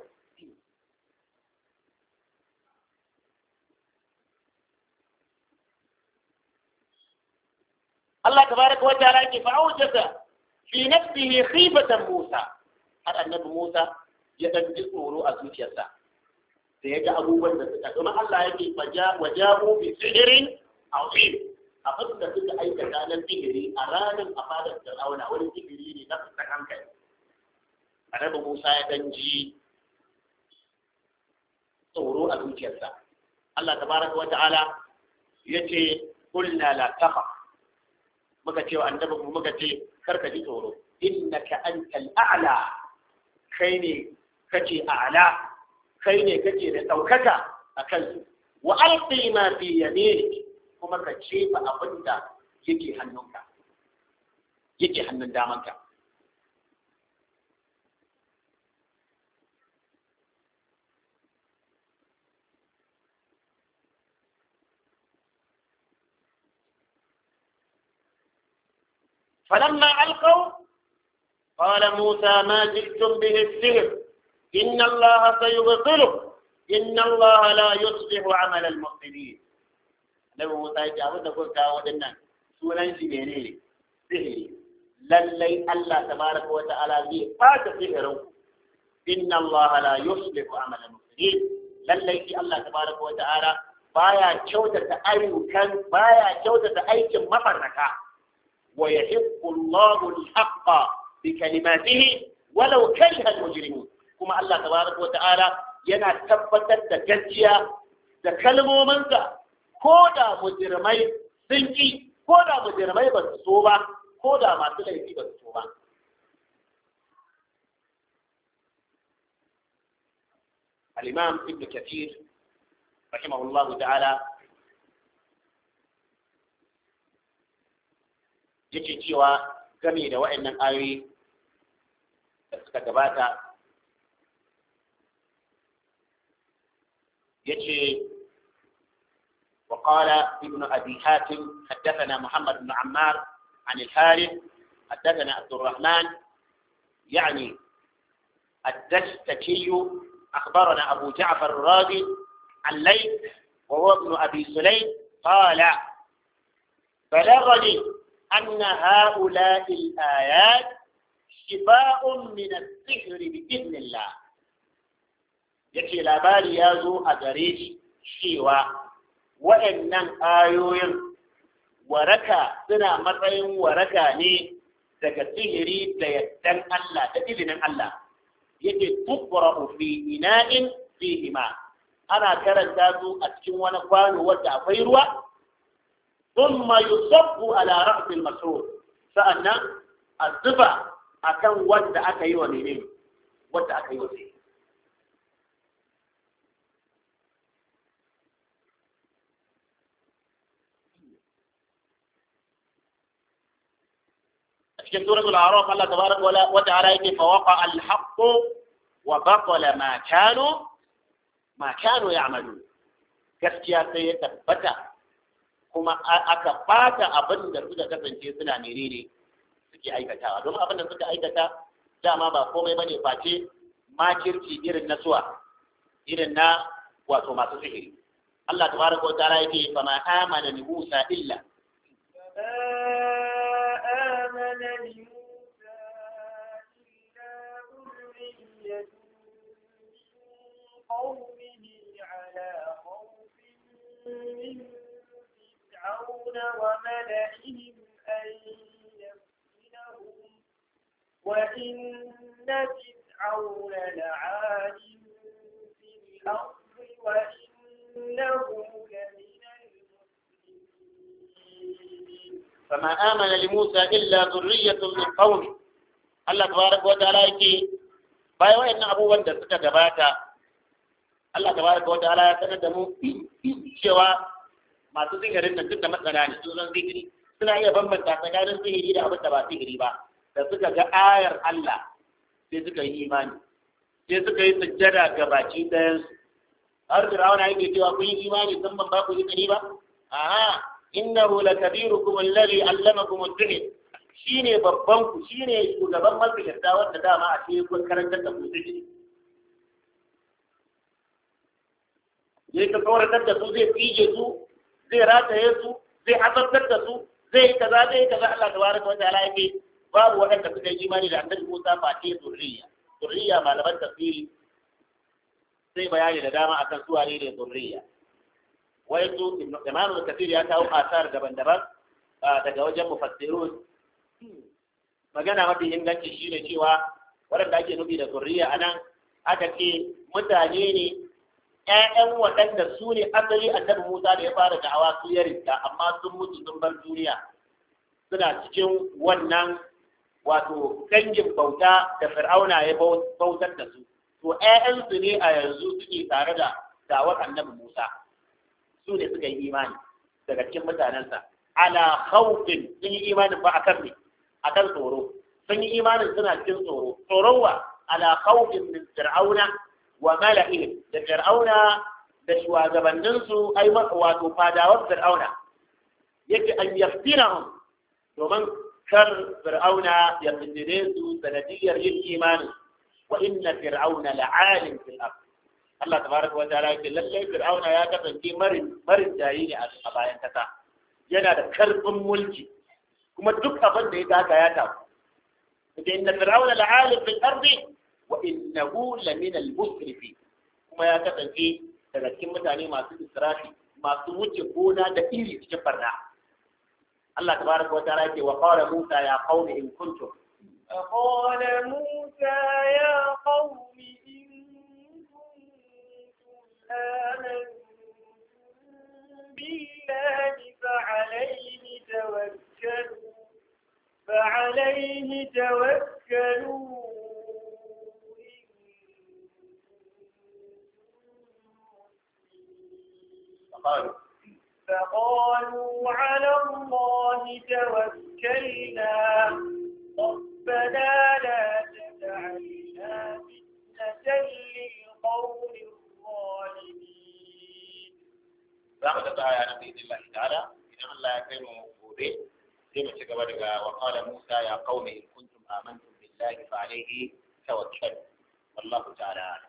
Allah tabaraka wa ta'ala yake fa'aujata fi nafsihi khifatan Musa har annabi Musa ya dan ji tsoro a zuciyarsa da ya ga abubuwan da suka kuma Allah yake wajabu bi sihirin azim abin da suka aikata na sihiri a ranar a fadar Fir'auna wani sihiri ne na fitan hankali annabi Musa ya dan ji tsoro a zuciyarsa Allah tabaraka wa ta'ala yace qulna la takhaf muka ce wa annabi mu muka ce karka ji tsoro innaka antal a'la kai ne kace a'la kai ne kace da daukaka akan su wa alqi ma fi yaminik kuma ka ce fa abinda yake hannunka yake hannun damanka فلما ألقوا قال موسى ما جئتم به السحر إن الله سيبطله إن الله لا يصلح عمل المفسدين Nabi Musa ya ce abin da kuka kawo waɗannan sunan shi ne ne sihiri lallai Allah tabaraka wa ta'ala zai fata sihirin inna Allah la yuslihu amalan mufsidin lallai shi Allah tabaraka wa ta'ala baya kyautata ayyukan baya kyautata aikin mafarraka ويحق الله الحق بكلماته ولو كره المجرمون كما الله تبارك وتعالى yana tabbatar da gaskiya da kalmominsa ko da mujirmai sun ki ko da mujirmai ba su so ba ko da masu laifi ba su so ba al-imam ibn kathir rahimahullahu ta'ala yake cewa game da wa'annan ayoyi da suka gabata yace وقال ابن أبي حاتم حدثنا محمد بن عمار عن الحارث حدثنا عبد الرحمن يعني الدستكي أخبرنا أبو جعفر الرازي عن ليث وهو ابن أبي سليم قال بلغني أن هؤلاء الآيات شفاء من السحر بإذن الله yake labari ya zo a gare shi cewa waɗannan ayoyin waraka suna matsayin waraka ne daga sihiri da yaddan Allah da izinin Allah yake tukura fi ina'in fihima ana karanta su a cikin wani kwano wanda akwai ruwa ثم يصب على رأس المسعود فأنا الزبا أكن ود أكي ومنين ود أكي ومنين في سورة الأعراف الله تبارك وتعالى فوقع الحق وبطل ما كانوا ما كانوا يعملون gaskiya sai ya tabbata kuma aka bata abin da suka kasance suna menene suke aikatawa don abin da suka aikata dama ba komai bane face makirci irin na suwa irin na wato masu sihiri Allah tabaraka wa ta'ala yake fa ma amana li Musa illa آمن لموسى إلا ذرية من قومه على خوف من فرعون وملئهم أن يفتنهم وإن فرعون لعال في الأرض وإنه لمن المسلمين فما آمن لموسى إلا ذرية من قومه Allah tabaraka wa ta'ala yake bayan wayannan abubuwan da suka gabata Allah tabaraka wa ta'ala ya sanar da mu cewa masu sihirin nan duk da matsala ne sun san sihiri suna iya bambanta tsakanin sihiri da abin da ba sihiri ba da suka ga ayar Allah sai suka yi imani sai suka yi sujjada ga baki ɗayan su har Fir'auna yake cewa kun yi imani sun ban ba ku izini ba aha innahu lakabirukum alladhi allamakum ad-din shine babban ku shine shugaban masjidta wanda dama a cikin kun karantar da ku sihiri yayi ka tsoratar da su zai tsige su zai rataye su zai azabtar da su zai yi kaza zai yi kaza Allah tabaraka wa ta'ala yake babu waɗanda suka yi imani da annabi Musa face zurriya zurriya malaman tafsiri sai bayani da dama akan su wane ne zurriya wai su Imam Kathir ya kawo asar daban-daban daga wajen mufassirun magana mafi inganci shine cewa waɗanda ake nufi da zurriya anan aka ce mutane ne ‘ya'yan waɗanda su ne asali annabi Musa da ya fara da'awa su ya rinta amma sun mutu sun bar duniya suna cikin wannan wato dangin bauta da fir'auna ya bautar da su to ‘ya'yansu ne a yanzu suke tare da dawar annabi Musa su ne suka yi imani daga cikin mutanensa ala khawfin sun yi imanin ba akan ne akan tsoro sun yi imanin suna cikin tsoro tsoron wa ala khawfin min fir'auna wa mala'ihim da fir'auna da shugabanninsu ai wato fadawar fir'auna yake an yaftinahum domin kar fir'auna ya fitire su sanadiyar yin imanin wa inna fir'auna la'alim fil ard Allah tabaraka wa ta'ala yake lalle fir'auna ya kasance marin marin jayi ne a bayan kasa yana da karfin mulki kuma duk abin da ya daga ya tafi inna fir'auna la'alim fil ardi wa innahu lamin al-musrifin kuma ya kasance daga cikin mutane masu israfi masu wuce gona da iri cikin barna Allah tabaraka wa ta'ala yake wa qala Musa ya qaumi in kuntum فقال موسى يا قوم إن كنتم آمنتم بالله فعليه توكلوا فعليه توكلوا فقالوا فقالوا على الله توكلنا ربنا لا تجعلنا فتنة للقوم الظالمين za mu tafi aya nan bi Allah ta'ala idan Allah ya kai mu gobe sai mu ci gaba daga wa qala Musa ya qaumi in kuntum amantum billahi fa alayhi tawakkalu wallahu ta'ala a'lam.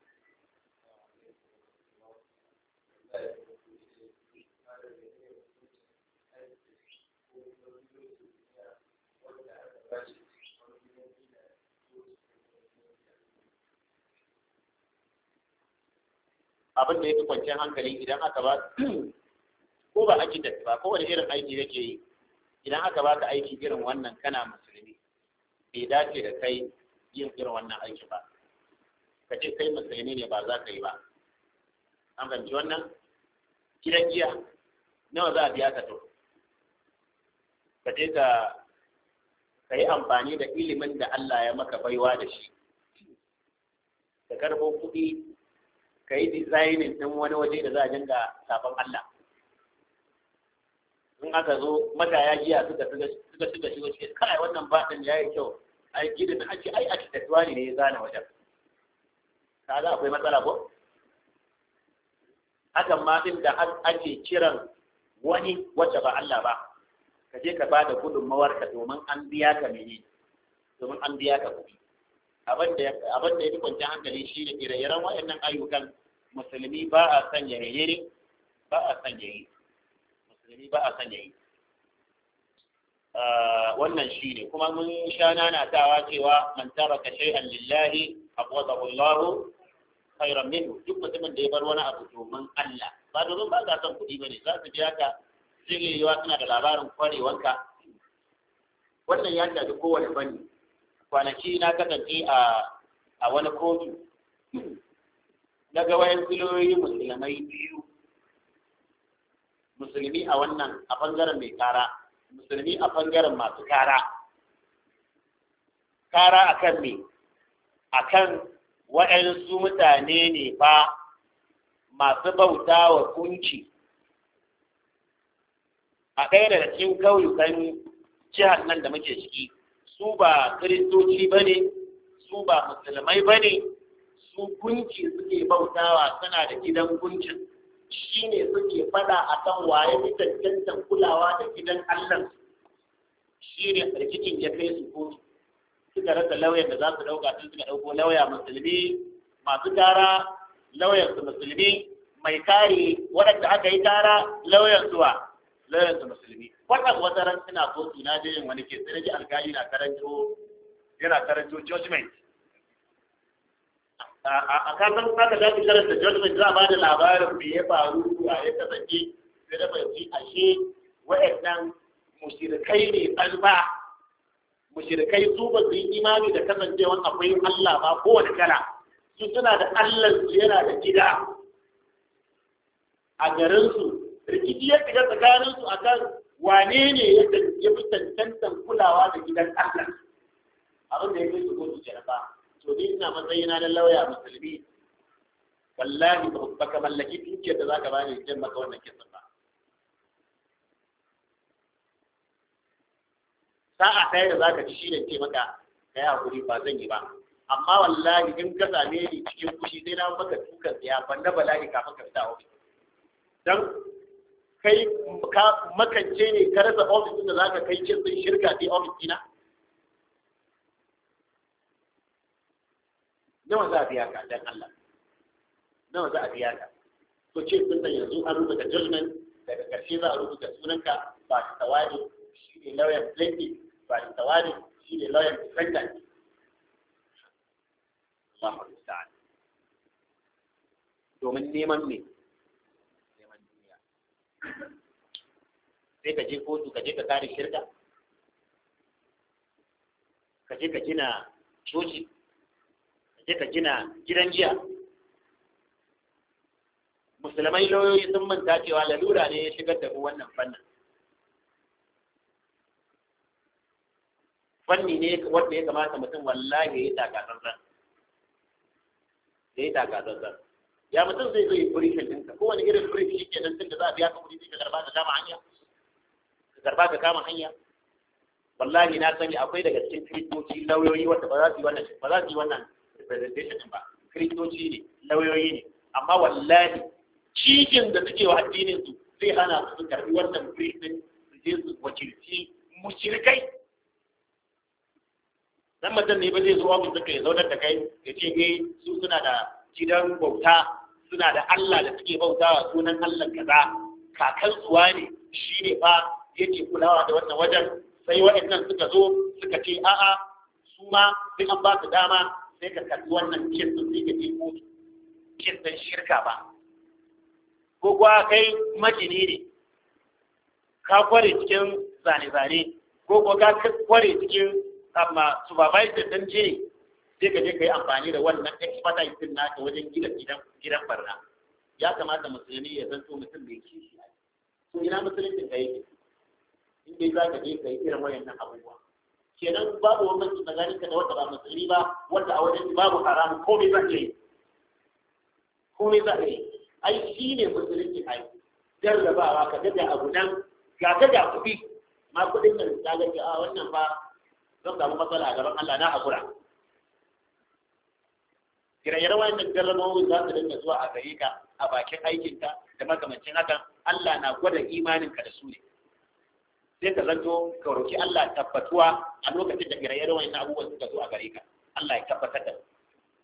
abin da ya fi kwanciyar hankali idan aka ba ko ba aiki da ba ko wani irin aiki yake yi idan aka ba ka aiki irin wannan kana musulmi bai dace da kai yin irin wannan aiki ba ka ce kai musulmi ne ba za ka yi ba an fahimci wannan gidan giya nawa za a biya ka to ka je ka ka yi amfani da ilimin da Allah ya maka baiwa da shi ka karɓo kuɗi ka yi dizainin ɗin wani waje da za a dinga sabon Allah. In aka zo mataya jiya suka suka suka shigo cikin kai wannan baɗin ya yi kyau ai gidan a ce ai architecture ne ya zana wajen. Kaga akwai matsala ko? Hakan ma ɗin da ake kiran wani wacce ba Allah ba ka je ka bada gudunmawar ka domin an biya ka mene domin an biya ka kuɗi abin da abin da ya fi kwanciyar hankali shi ne ire-iren waɗannan ayyukan musulmi ba a son ya yi ba a son ya yi musulmi ba a son ya yi wannan shi ne kuma mun sha nanatawa cewa man taraka shay'an lillahi aqwadahu Allah khairan minhu duk mutumin da ya bar wani abu domin Allah ba domin ba za son kuɗi bane za su biya ka jirewa suna da labarin kwarewanka wannan ya shafi kowane fanni kwanaki na kasance a a wani kotu na ga wayan filoyi musulmai biyu musulmi a wannan a bangaren mai kara musulmi a bangaren masu kara kara akan me akan waɗansu mutane ne fa masu bauta wa kunci a ɗaya daga cikin kauyukan jihar nan da muke ciki su ba kiristoci ba ne su ba musulmai ba ne su gunki suke bautawa suna da gidan gunkin shi ne suke fada a kan waye fi cancantan kulawa da gidan allah shi ne rikicin ya kai su kotu suka rasa lauyan da za su ɗauka sun suka ɗauko lauya musulmi masu tara lauyan su musulmi mai kare waɗanda aka yi tara lauyan zuwa lauyan su musulmi wannan wata ran suna kotu na je yin wani ke sai ji alkali na karanto yana karanto judgment a kasan aka za ki karanta judgment za a bada labarin me ya faru a ya kasance sai da fahimci ashe waɗannan mushrikai ne alba mushrikai su ba su yi imani da kasancewan akwai Allah ba kowane kala su suna da Allah su yana da gida a garinsu rikici ya shiga tsakaninsu akan wane ne ya fi cancantan kulawa da gidan Allah abin da ya kai su kotu jaraba to ni ina matsayina na lauya musulmi wallahi ba ka mallaki dukiyar da zaka bani jin maka wannan kisan ba sa'a ɗaya da zaka ci shine ce maka ka yi hakuri ba zan yi ba amma wallahi in ka same ni cikin fushi sai na maka dukan tsaya ban na bala'i kafin ka fita a ofis dan kai ka makance ne ka rasa ofis da zaka kai cin sun shirka sai ofis dina nawa za a biya ka dan Allah nawa za a biya ka to ce sun san yanzu an rubuta judgment daga ƙarshe za a rubuta sunanka ba ta tawari shi ne lawyer plaintiff ba ta tawari shi ne lawyer defendant Allahu musta'an domin neman me neman duniya sai ka je kotu ka je ka kare shirka ka je ka gina coci je ka gina gidan jiya musulmai lauyoyi sun manta cewa lalura ne ya shigar da wannan fannin fanni ne wanda ya kamata mutum wallahi ya yi takatsantsan ya yi takatsantsan ya mutum zai zo yi briefing ɗinka kowane irin brief shi ke nan tun da za a biya ka kuɗi sai ka karba ka kama hanya ka karba ka kama hanya wallahi na sani akwai daga cikin kristoci lauyoyi wanda ba za su yi wannan ba za su yi wannan representation ba kristoci ne lauyoyi ne amma wallahi cikin da suke wa addinin su zai hana su karbi wannan briefing su je su wakilci mushrikai dan mutum ne ba zai zo ofis suka ya zaunar da kai ya ce eh su suna da gidan bauta suna da Allah da suke bautawa sunan Allah kaza kakan suwa ne shi ne fa yake kulawa da wannan wajen sai waɗannan suka zo suka ce a'a su ma sai an ba su dama sai ka kalli wannan kin sun sai ka ce ko kin dan shirka ba ko kuwa kai majini ne ka kware cikin zane-zane ko kuwa ka kware cikin amma supervisor dan je sai ka je ka yi amfani da wannan expertise din naka wajen gina gidan gidan barna ya kamata musulmi ya zanto mutum mai kishi to ina musulunci ka yake in dai za ka je ka yi irin wayannan abubuwa kenan babu bambanci tsakanin ka da wanda ba musulmi ba wanda a wajen babu haram komai za ka yi komai za ka yi ai shi ne musulunci ai jarrabawa ka ga abu nan ga ka ga kuɗi ma kuɗin nan ka ga a wannan ba zan samu matsala a gaban Allah na hakura ire-iren wannan jarrabawoyi za su dinga zuwa a gare ka a bakin aikinka da makamancin hakan Allah na gwada imaninka da su ne sai ka zanto ka roki Allah tabbatuwa a lokacin da ire-iren wannan abubuwan suka zo a gare ka Allah ya tabbatar da su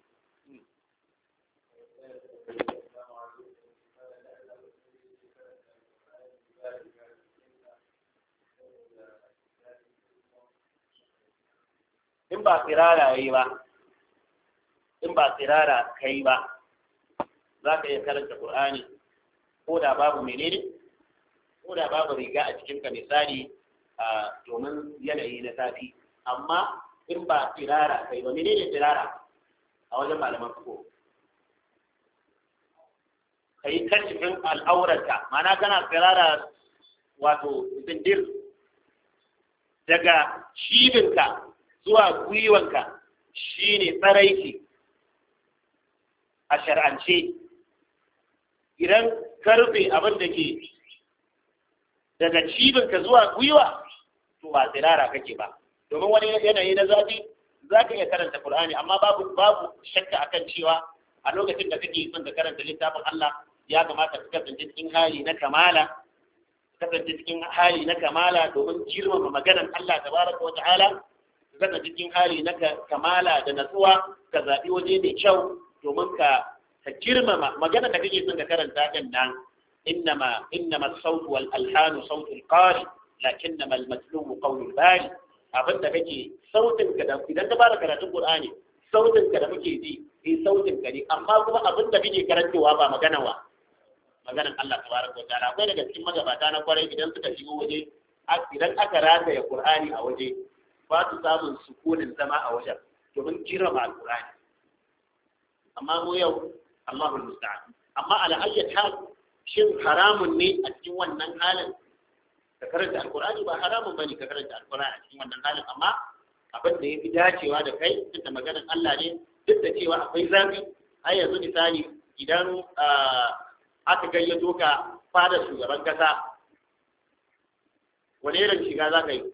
in ba tsirara yi ba in ba tsirara kai ba za ka iya karanta Qur'ani ko da babu menene ko da babu riga a cikinka misali domin yanayi na zafi amma in ba tsirara kai ba menene tsirara a wajen malaman fiko ka yi kashifin al'aurarka mana kana tsirara wato zindir daga cibinka zuwa gwiwanka shine tsaraiki a shar'ance idan karfe abin da ke daga cibinka zuwa gwiwa to ba tsirara kake ba domin wani yanayi na zafi za ka iya karanta Qur'ani amma babu babu shakka akan cewa a lokacin da kake son ka karanta littafin Allah ya kamata ka kasance cikin hali na kamala kasance cikin hali na kamala domin girmama maganar Allah tabaraka wa ta'ala kasance cikin hali na kamala da natsuwa ka zaɓi waje mai kyau domin ka ka girmama magana da kake son ka karanta din nan innama innama as-sawt wal alhan sawt al-qari lakinnama al-matlu qawl al-bari abin da kake sautin ka da idan ka fara karatun Qur'ani sautin ka da muke ji eh sautin ka ne amma kuma abin da kake karantawa ba magana wa maganan Allah tabaraka wa ta'ala akwai daga cikin magabata na kwarai idan suka shigo waje idan aka rataya Qur'ani a waje ba su samun sukunin zama a wajen domin girma al-Qur'ani amma mu yau Allahu musta'an amma ala ayyat hal shin haramun ne a cikin wannan halin ka karanta alqur'ani ba haramun bane ka karanta alqur'ani a cikin wannan halin amma abin da yafi dacewa da kai duk da maganar Allah ne duk da cewa akwai zafi har yanzu misali idan aka gayyato ka fada shugaban kasa wani irin shiga za ka yi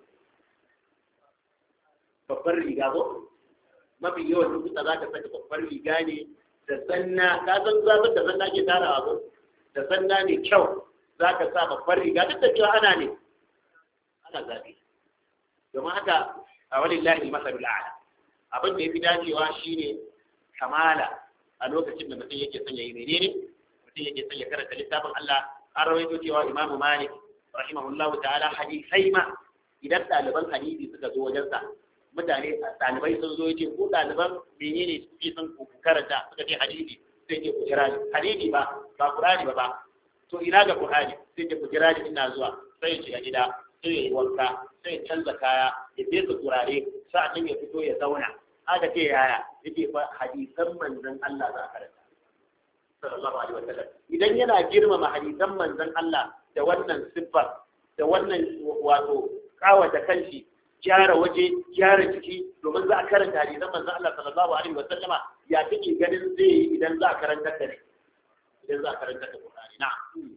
babbar riga ko mafi yawan lokuta za ka saka babbar riga ne da sanna ka san zafin da sanna ke tarawa ko da sanna ne kyau za ka sa babbar riga duk da cewa ana ne ana zafi domin haka a wani lahi masalul a'la abin da ya fi dacewa shine kamala a lokacin da mutum yake son ya yi menene mutum yake son ya karanta littafin Allah an rawaito cewa Imam Malik rahimahullahu ta'ala hadisai ma idan ɗaliban hadisi suka zo wajensa mutane ɗalibai sun zo yace ko ɗaliban menene suke son ku karanta suka ce hadisi sai ce ku jira ni hadisi ba ba Qur'ani ba ba to ina ga Qur'ani sai ce ku jira ni ina zuwa sai ya shiga gida sai ya yi wanka sai ya canza kaya ya fesa turare sa'an ya fito ya zauna aka ce yaya yake fa hadisan manzon Allah za a karanta sallallahu alaihi wasallam idan yana girmama hadisan manzon Allah da wannan siffar da wannan wato kawata kanshi gyara waje gyara jiki domin za a karanta hadisan manzon Allah sallallahu alaihi wasallama ya kike ganin zai yi idan za a karanta da ne idan za a karanta da Qur'ani na'am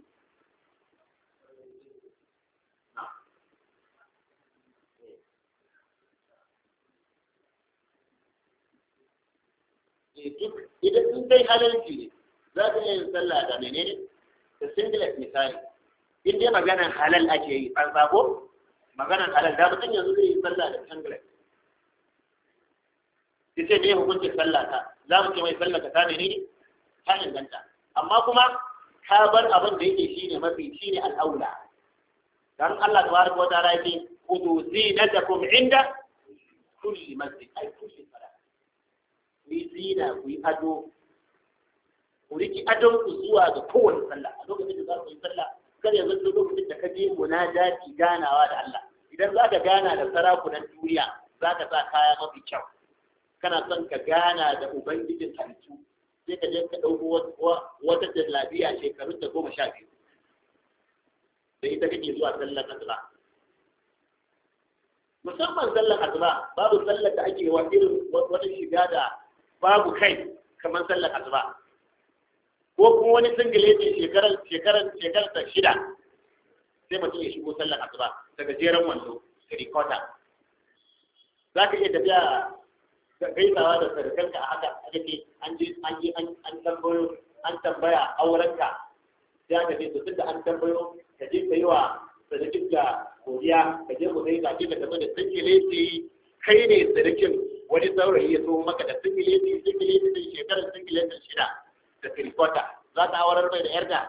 idan sun kai halarci ne za ka iya yin sallah da menene da singlet misali in dai maganan halal ake yi an sako maganan halal da mutum yanzu zai yi sallah da singlet sai sai ne hukuncin sallah ta za mu ce mai sallah ta menene ta inganta amma kuma ka bar abin da yake shine mafi shine al'aula dan Allah tabaraka wa ta'ala yake khudhu zinatakum inda kulli masjid ay kulli salat ku yi zina ku yi ado ku riki adon ku zuwa ga kowane sallah a lokacin da za ku yi sallah kar ya zanto lokacin da ka je munajati ganawa da Allah idan za ka gana da sarakunan duniya za ka sa kaya mafi kyau kana son ka gana da ubangijin halittu sai ka je ka ɗauko wata jallabiya shekarun da goma sha biyu da ita kake zuwa sallar asuba musamman sallar asuba babu sallar da ake wa irin wata shiga da babu kai kamar sallar asuba ko kuma wani singile ce shekarar shekarar shekarar ta shida sai mutum ya shigo sallar asuba daga jeren wando da rikota za ka iya tafiya gaisawa da sadakanka a haka a dake an je an je an tambayo an tambaya aurenka sai aka ce to tunda an tambayo ka je ka yi wa sadakin da godiya ka je ku sai ka je ka tafi da singileti kai ne sadakin wani saurayi ya so maka da singileti singileti din shekarar singiletin shida da kirikota za ta aurar mai da yarda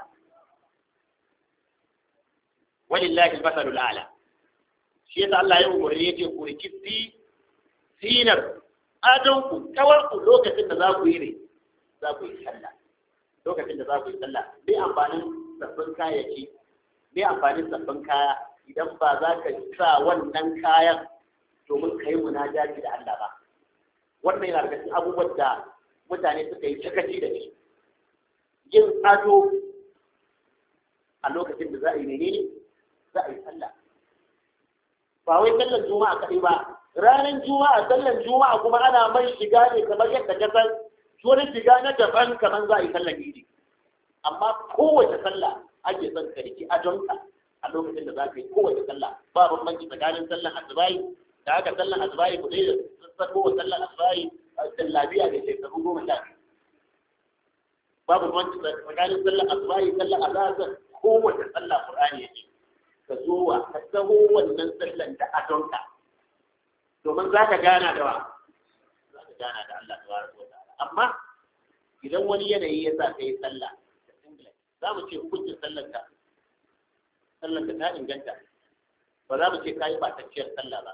walillahi al-masalul a'la shi yasa Allah ya umarni yace ku riki sinar adon ku kawar ku lokacin da za ku yi ne za ku yi sallah lokacin da za ku yi sallah bai amfanin sabbin kayayyaki bai amfanin sabbin kaya idan ba za ka sa wannan kayan domin ka yi munajati da Allah ba wannan yana daga cikin abubuwan da mutane suka yi sakaci da shi yin ado a lokacin da za a yi menene za a yi sallah ba wai sallar juma'a kaɗai ba ranar juma'a sallar juma'a kuma ana mai shiga ne kamar yadda ka san wani shiga na daban kamar za a yi sallar idi amma kowace sallah ake son ka riki ajonka a lokacin da za ka yi kowace sallah ba bambanci tsakanin sallar asubahi da haka sallar asubahi ku dai da sako wa sallar asubahi da lafiya da shekaru goma sha biyu babu bambanci tsakanin sallar asubahi sallar azhar kowace sallah qur'ani yake ka zo wa ka taho wannan sallan da adonka domin za ka gana da wa za ka gana da Allah tabaraka wa ta'ala amma idan wani yanayi ya sa ka yi sallah da singlet za mu ce hukuncin sallar ka sallar ka ta inganta ba za mu ce ka yi batacciyar sallah ba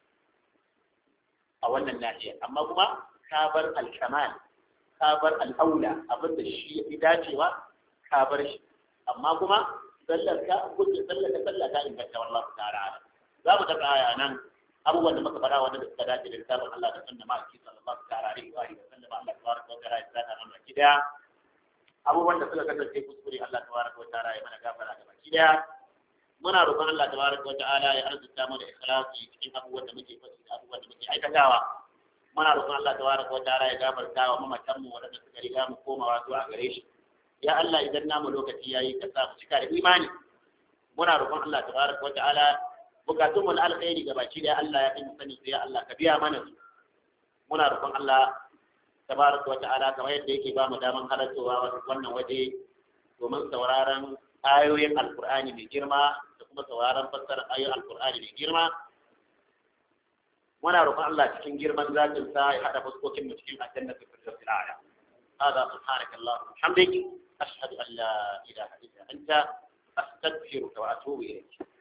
a wannan nahiyar amma kuma ka bar alkamal ka bar al'aula abin da shi ya fi dacewa ka bar shi amma kuma sallar ka hukuncin sallar ka sallah ta inganta wallahu ta'ala za mu taɓa aya nan abubuwan da muka fara wanda da suka dace da littafin Allah da sunna ma'aiki sallallahu ta'ala alaihi wa sallam Allah tabaraka wa ta'ala ya saka mana gida abubuwan da suka kasance kuskure Allah tabaraka wa ta'ala ya mana gafara da baki daya muna roƙon Allah tabaraka wa ta'ala ya arzuta mu da ikhlasi cikin abubuwan da muke faɗi da abubuwan da muke aikatawa muna roƙon Allah tabaraka wa ta'ala ya gafarta wa mamatan mu wanda suka riga mu komawa zuwa gare shi ya Allah idan namu lokaci yayi ka sa mu cika da imani muna roƙon Allah tabaraka wa ta'ala bukatun mu na alkhairi ga baki da Allah ya fi mu sani sai Allah ka biya mana su muna roƙon Allah tabaraka wa ta'ala kamar yadda yake ba mu daman halartowa wannan waje domin sauraron ayoyin alkur'ani mai girma da kuma sauraron fassarar ayoyin alkur'ani mai girma muna roƙon Allah cikin girman zatin sa ya hada fuskokin mu cikin aljanna ta firdausil a'la hada subhanaka allahumma hamdik ashhadu an la ilaha illa anta astaghfiruka wa atubu ilayk